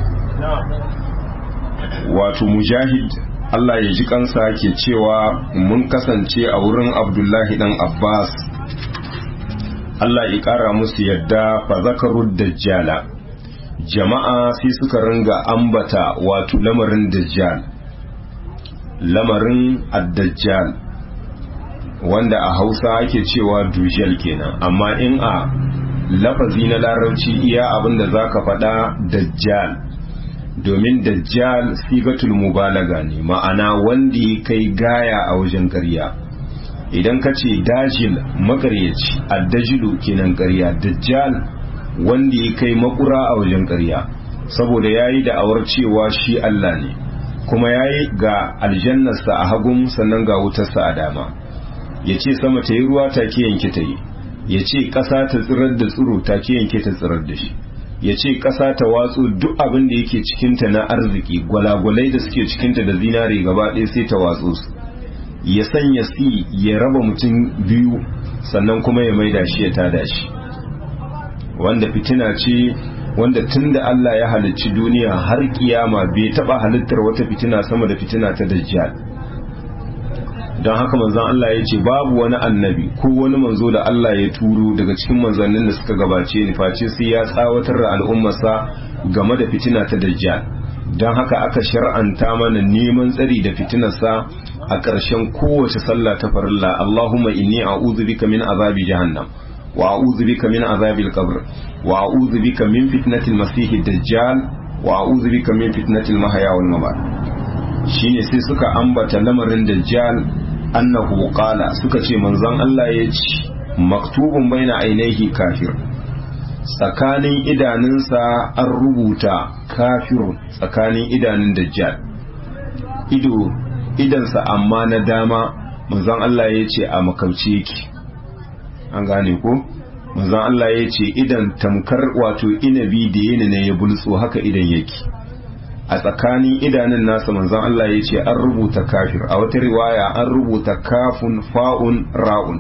wato mujahid Allah ya ji kansa ke cewa mun kasance a wurin abdullahi dan abbas Allah ya ƙara musu yadda fa zakarud dajjala jama'a sai suka ringa ambata wato lamarin dajjal lamarin ad-dajjal wanda a hausa ake cewa dujal kenan amma in a lafazi na larabci iya abinda za ka faɗa dajjal domin dajjal sigatul mubalaga ne ma'ana wanda ya kai gaya a wajen ƙarya idan ka ce dajil makaryaci addajilu kenan ƙarya dajjal wanda ya kai makura a wajen ƙarya saboda ya yi da'awar cewa shi Allah ne kuma ya yi ga aljannarsa a hagun sannan ga wutarsa a dama ya ce sama ta yi ruwa take yanke ta yi ya ce ƙasa ta tsirar da tsiro take yanke ta tsirar da shi ya ce ƙasa ta watsu duk abin da yake cikinta na arziki gwalagwalai da suke cikinta da zinare gaba ɗaya sai ta watsu su ya sanya si ya raba mutum biyu sannan kuma ya maida shi ya tada shi wanda fitina ce wanda tun da Allah ya halicci duniya har kiyama bai taba halittar wata fitina sama da fitina ta dajjal don haka manzon Allah ya ce babu wani annabi ko wani manzo da Allah ya turo daga cikin manzannin da suka gabace ni face sai ya tsawatar da al'ummarsa game da fitina ta dajjal don haka aka shar'anta mana neman tsari da fitinarsa a ƙarshen kowace sallah ta farilla Allahumma inni a'udhu bika min azabi jahannam wa a'udhu bika min azabil qabr wa a'udhu bika min fitnatil masih dajjal wa a'udhu bika min fitnatil mahya wal mamat shine sai suka ambata lamarin dajjal annahu qala suka ce manzon Allah ya ce maktubun baina ainihi kafir tsakanin idanunsa an rubuta kafirun tsakanin idanun dajjal ido idansa amma na dama manzon Allah ya ce a makauci yake an gane ko manzon Allah ya ce idan tamkar wato inabi da yana ne ya bulso haka idan yake a tsakanin idanun nasa manzon Allah ya ce an rubuta kafir a wata riwaya an rubuta kafun fa'un ra'un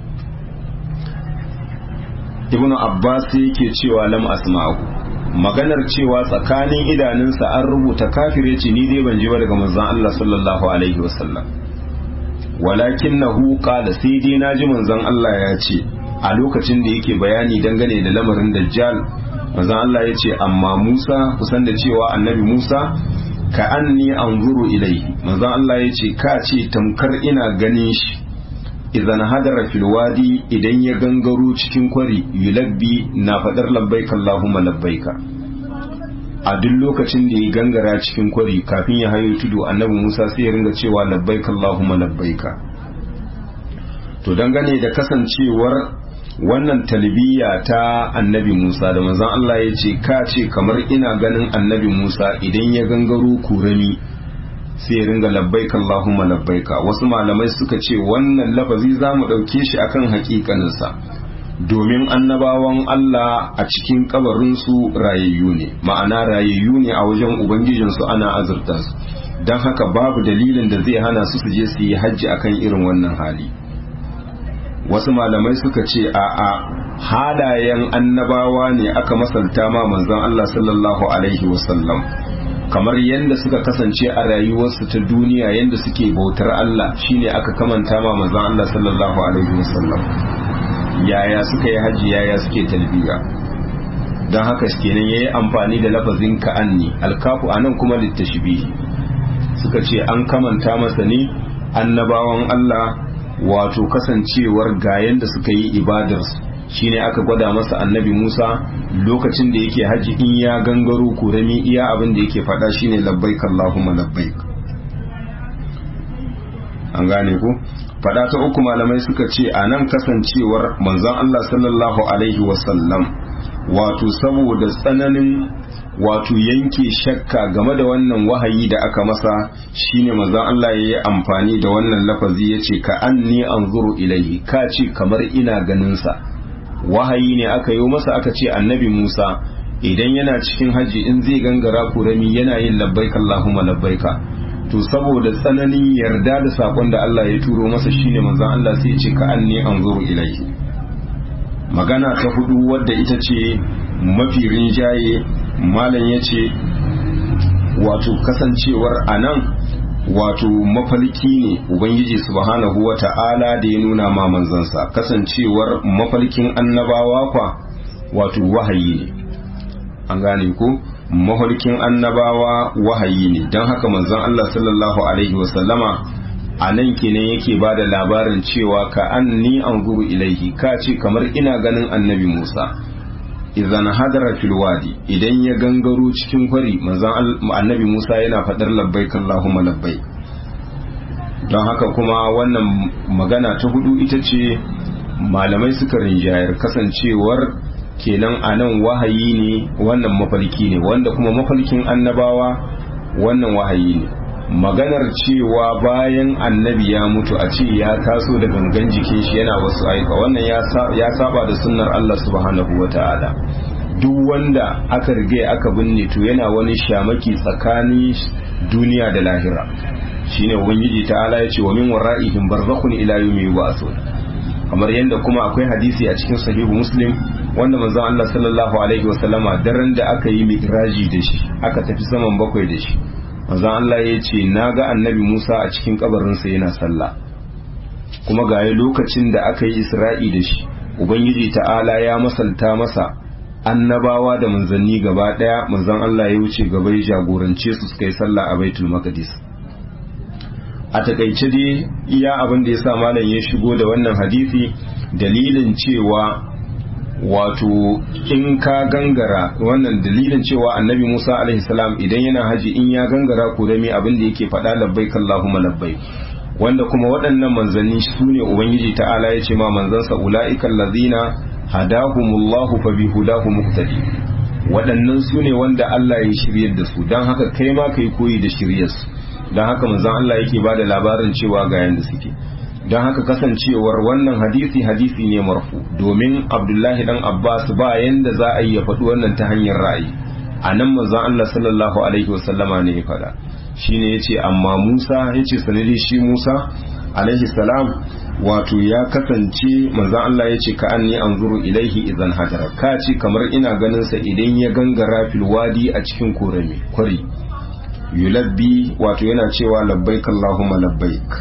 ibnu abbas yake cewa lam asma'u maganar cewa tsakanin idanunsa an rubuta kafir yace ni dai ban ji ba daga manzon Allah sallallahu alaihi wasallam walakinahu qala sai dai naji manzon Allah ya ce a lokacin da yake bayani dangane da lamarin dajjal manzon Allah ya ce amma Musa kusan da cewa annabi Musa ka anni anzuru ilaihi manzon Allah ya ce ka ce tamkar ina ganin shi idan hadara fil wadi idan ya gangaro cikin kwari yulabbi na fadar labbaika Allahumma labbaika a duk lokacin da ya gangara cikin kwari kafin ya hayo tudu annabi Musa sai ya ringa cewa labbaika Allahumma labbaika to dangane da kasancewar wannan talbiya ta annabi Musa da manzon Allah ya ce ka ce kamar ina ganin annabi Musa idan ya gangaro kurami sai ya ringa labbaika Allahumma labbaika wasu malamai suka ce wannan lafazi za mu ɗauke shi akan hakikaninsa domin annabawan Allah a cikin kabarinsu rayayyu ne ma'ana rayayyu ne a wajen ubangijinsu ana azurta su don haka babu dalilin da zai hana su su je su yi hajji akan irin wannan hali wasu malamai suka ce a a halayen annabawa ne aka masalta ma manzon Allah sallallahu alaihi wasallam kamar yadda suka kasance a rayuwarsu ta duniya yadda suke bautar Allah shine aka kamanta ma manzon Allah sallallahu alaihi wasallam yaya suka yi haji yaya suke talbiya don haka kenan yayi amfani da lafazin ka'anni alkafu anan kuma littashbihi suka ce an kamanta masa ne annabawan Allah wato kasancewar ga yanda suka yi ibadarsu shine aka gwada masa annabi Musa lokacin da yake haji in ya gangaro kurami iya abin da yake faɗa shine labbaik Allahumma labbaik an gane ku faɗa ta uku malamai suka ce a nan kasancewar manzon Allah sallallahu alaihi wasallam wato saboda tsananin wato yanke shakka game da wannan wahayi da aka masa shine manzon Allah ya yi amfani da wannan lafazi ya ce ka anni anzuru ilaihi ka ce kamar ina ganin sa wahayi ne aka yi masa aka ce annabi Musa idan yana cikin haji in zai gangara kurami yana yin labbaika Allahumma labbaika to saboda tsananin yarda da sakon da Allah ya turo masa shine manzon Allah sai ya ce ka anni anzuru ilaihi magana ta hudu wadda ita ce mafi rinjaye malam ya ce wato kasancewar anan wato mafalki ne ubangiji subhanahu wa ta'ala da ya nuna ma manzansa kasancewar mafalkin annabawa kwa wato wahayi ne an gane ko mafalkin annabawa wahayi ne don haka manzon Allah sallallahu alaihi wasallama a nan kenan yake ba da labarin cewa ka an ni an guru ilaihi ka ce kamar ina ganin annabi Musa idan hadara fil wadi idan ya gangaro cikin kwari manzon annabi Musa yana fadar labbaik Allahumma labbaik don haka kuma wannan magana ta hudu ita ce malamai suka rinjayar kasancewar kenan a nan wahayi ne wannan mafalki ne wanda kuma mafalkin annabawa wannan wahayi ne maganar cewa bayan annabi ya mutu a ce ya taso da gangan jikin shi yana wasu aika wannan ya saba da sunnar Allah subhanahu wa ta'ala duk wanda aka rige aka binne to yana wani shamaki tsakanin duniya da lahira shine ubangiji ta'ala ya ce wa min wara'ihim barzakhun ila yawmi yub'athun kamar yadda kuma akwai hadisi a cikin sahihu muslim wanda manzon Allah sallallahu alaihi wasallama daren da aka yi mi'raji da shi aka tafi saman bakwai da shi manzon Allah ya ce na ga annabi Musa a cikin kabarinsa yana sallah kuma ga lokacin da aka yi isra'i da shi ubangiji ta'ala ya masalta masa annabawa da manzanni gaba daya manzon Allah ya wuce gaba ya jagorance su suka yi sallah a baitul maqdis a takaice dai iya abin da ya sa malam ya shigo da wannan hadisi dalilin cewa wato in ka gangara wannan dalilin cewa annabi Musa alaihi salam idan yana haji in ya gangara ko da abin da yake faɗa labbaik Allahumma labbaik wanda kuma waɗannan manzanni su ne ubangiji ta'ala ya ce ma manzansa ula'ikal ladina hadahumullahu fa bihudahu muqtadi waɗannan su ne wanda Allah ya shiryar da su don haka kai ma kai koyi da shiryarsu don haka manzon Allah yake ba da labarin cewa ga yanda suke don haka kasancewar wannan hadisi hadisi ne marfu domin abdullahi dan abbas ba yanda za a yi ya faɗi wannan ta hanyar ra'ayi a nan manzon Allah sallallahu alaihi wasallama ne ya faɗa shine yace amma Musa yace sanadi shi Musa alaihi salam wato ya kasance manzon Allah yace ka anni anzuru ilaihi idan hajara ka ce kamar ina ganin sa idan ya gangara fil wadi a cikin korami kwari yulabbi wato yana cewa labbaik Allahumma labbaik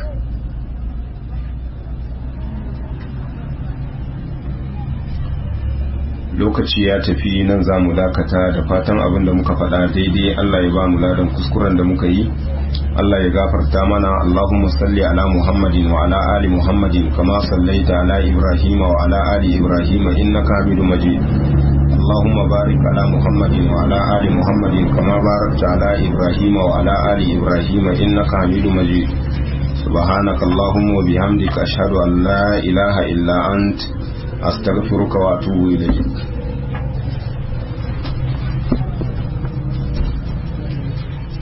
lokaci ya tafi nan za mu dakata da fatan abin da muka faɗa daidai Allah ya ba mu ladan kuskuren da muka yi Allah ya gafarta mana Allahumma salli ala Muhammadin wa ala ali Muhammadin kama sallaita ala Ibrahim wa ala ali Ibrahim innaka Hamidum Majid اللهم بارك على محمد وعلى آل محمد كما باركت على إبراهيم وعلى آل إبراهيم إنك حميد مجيد سبحانك اللهم وبحمدك أشهد أن لا إله إلا أنت أستغفرك وأتوب إليك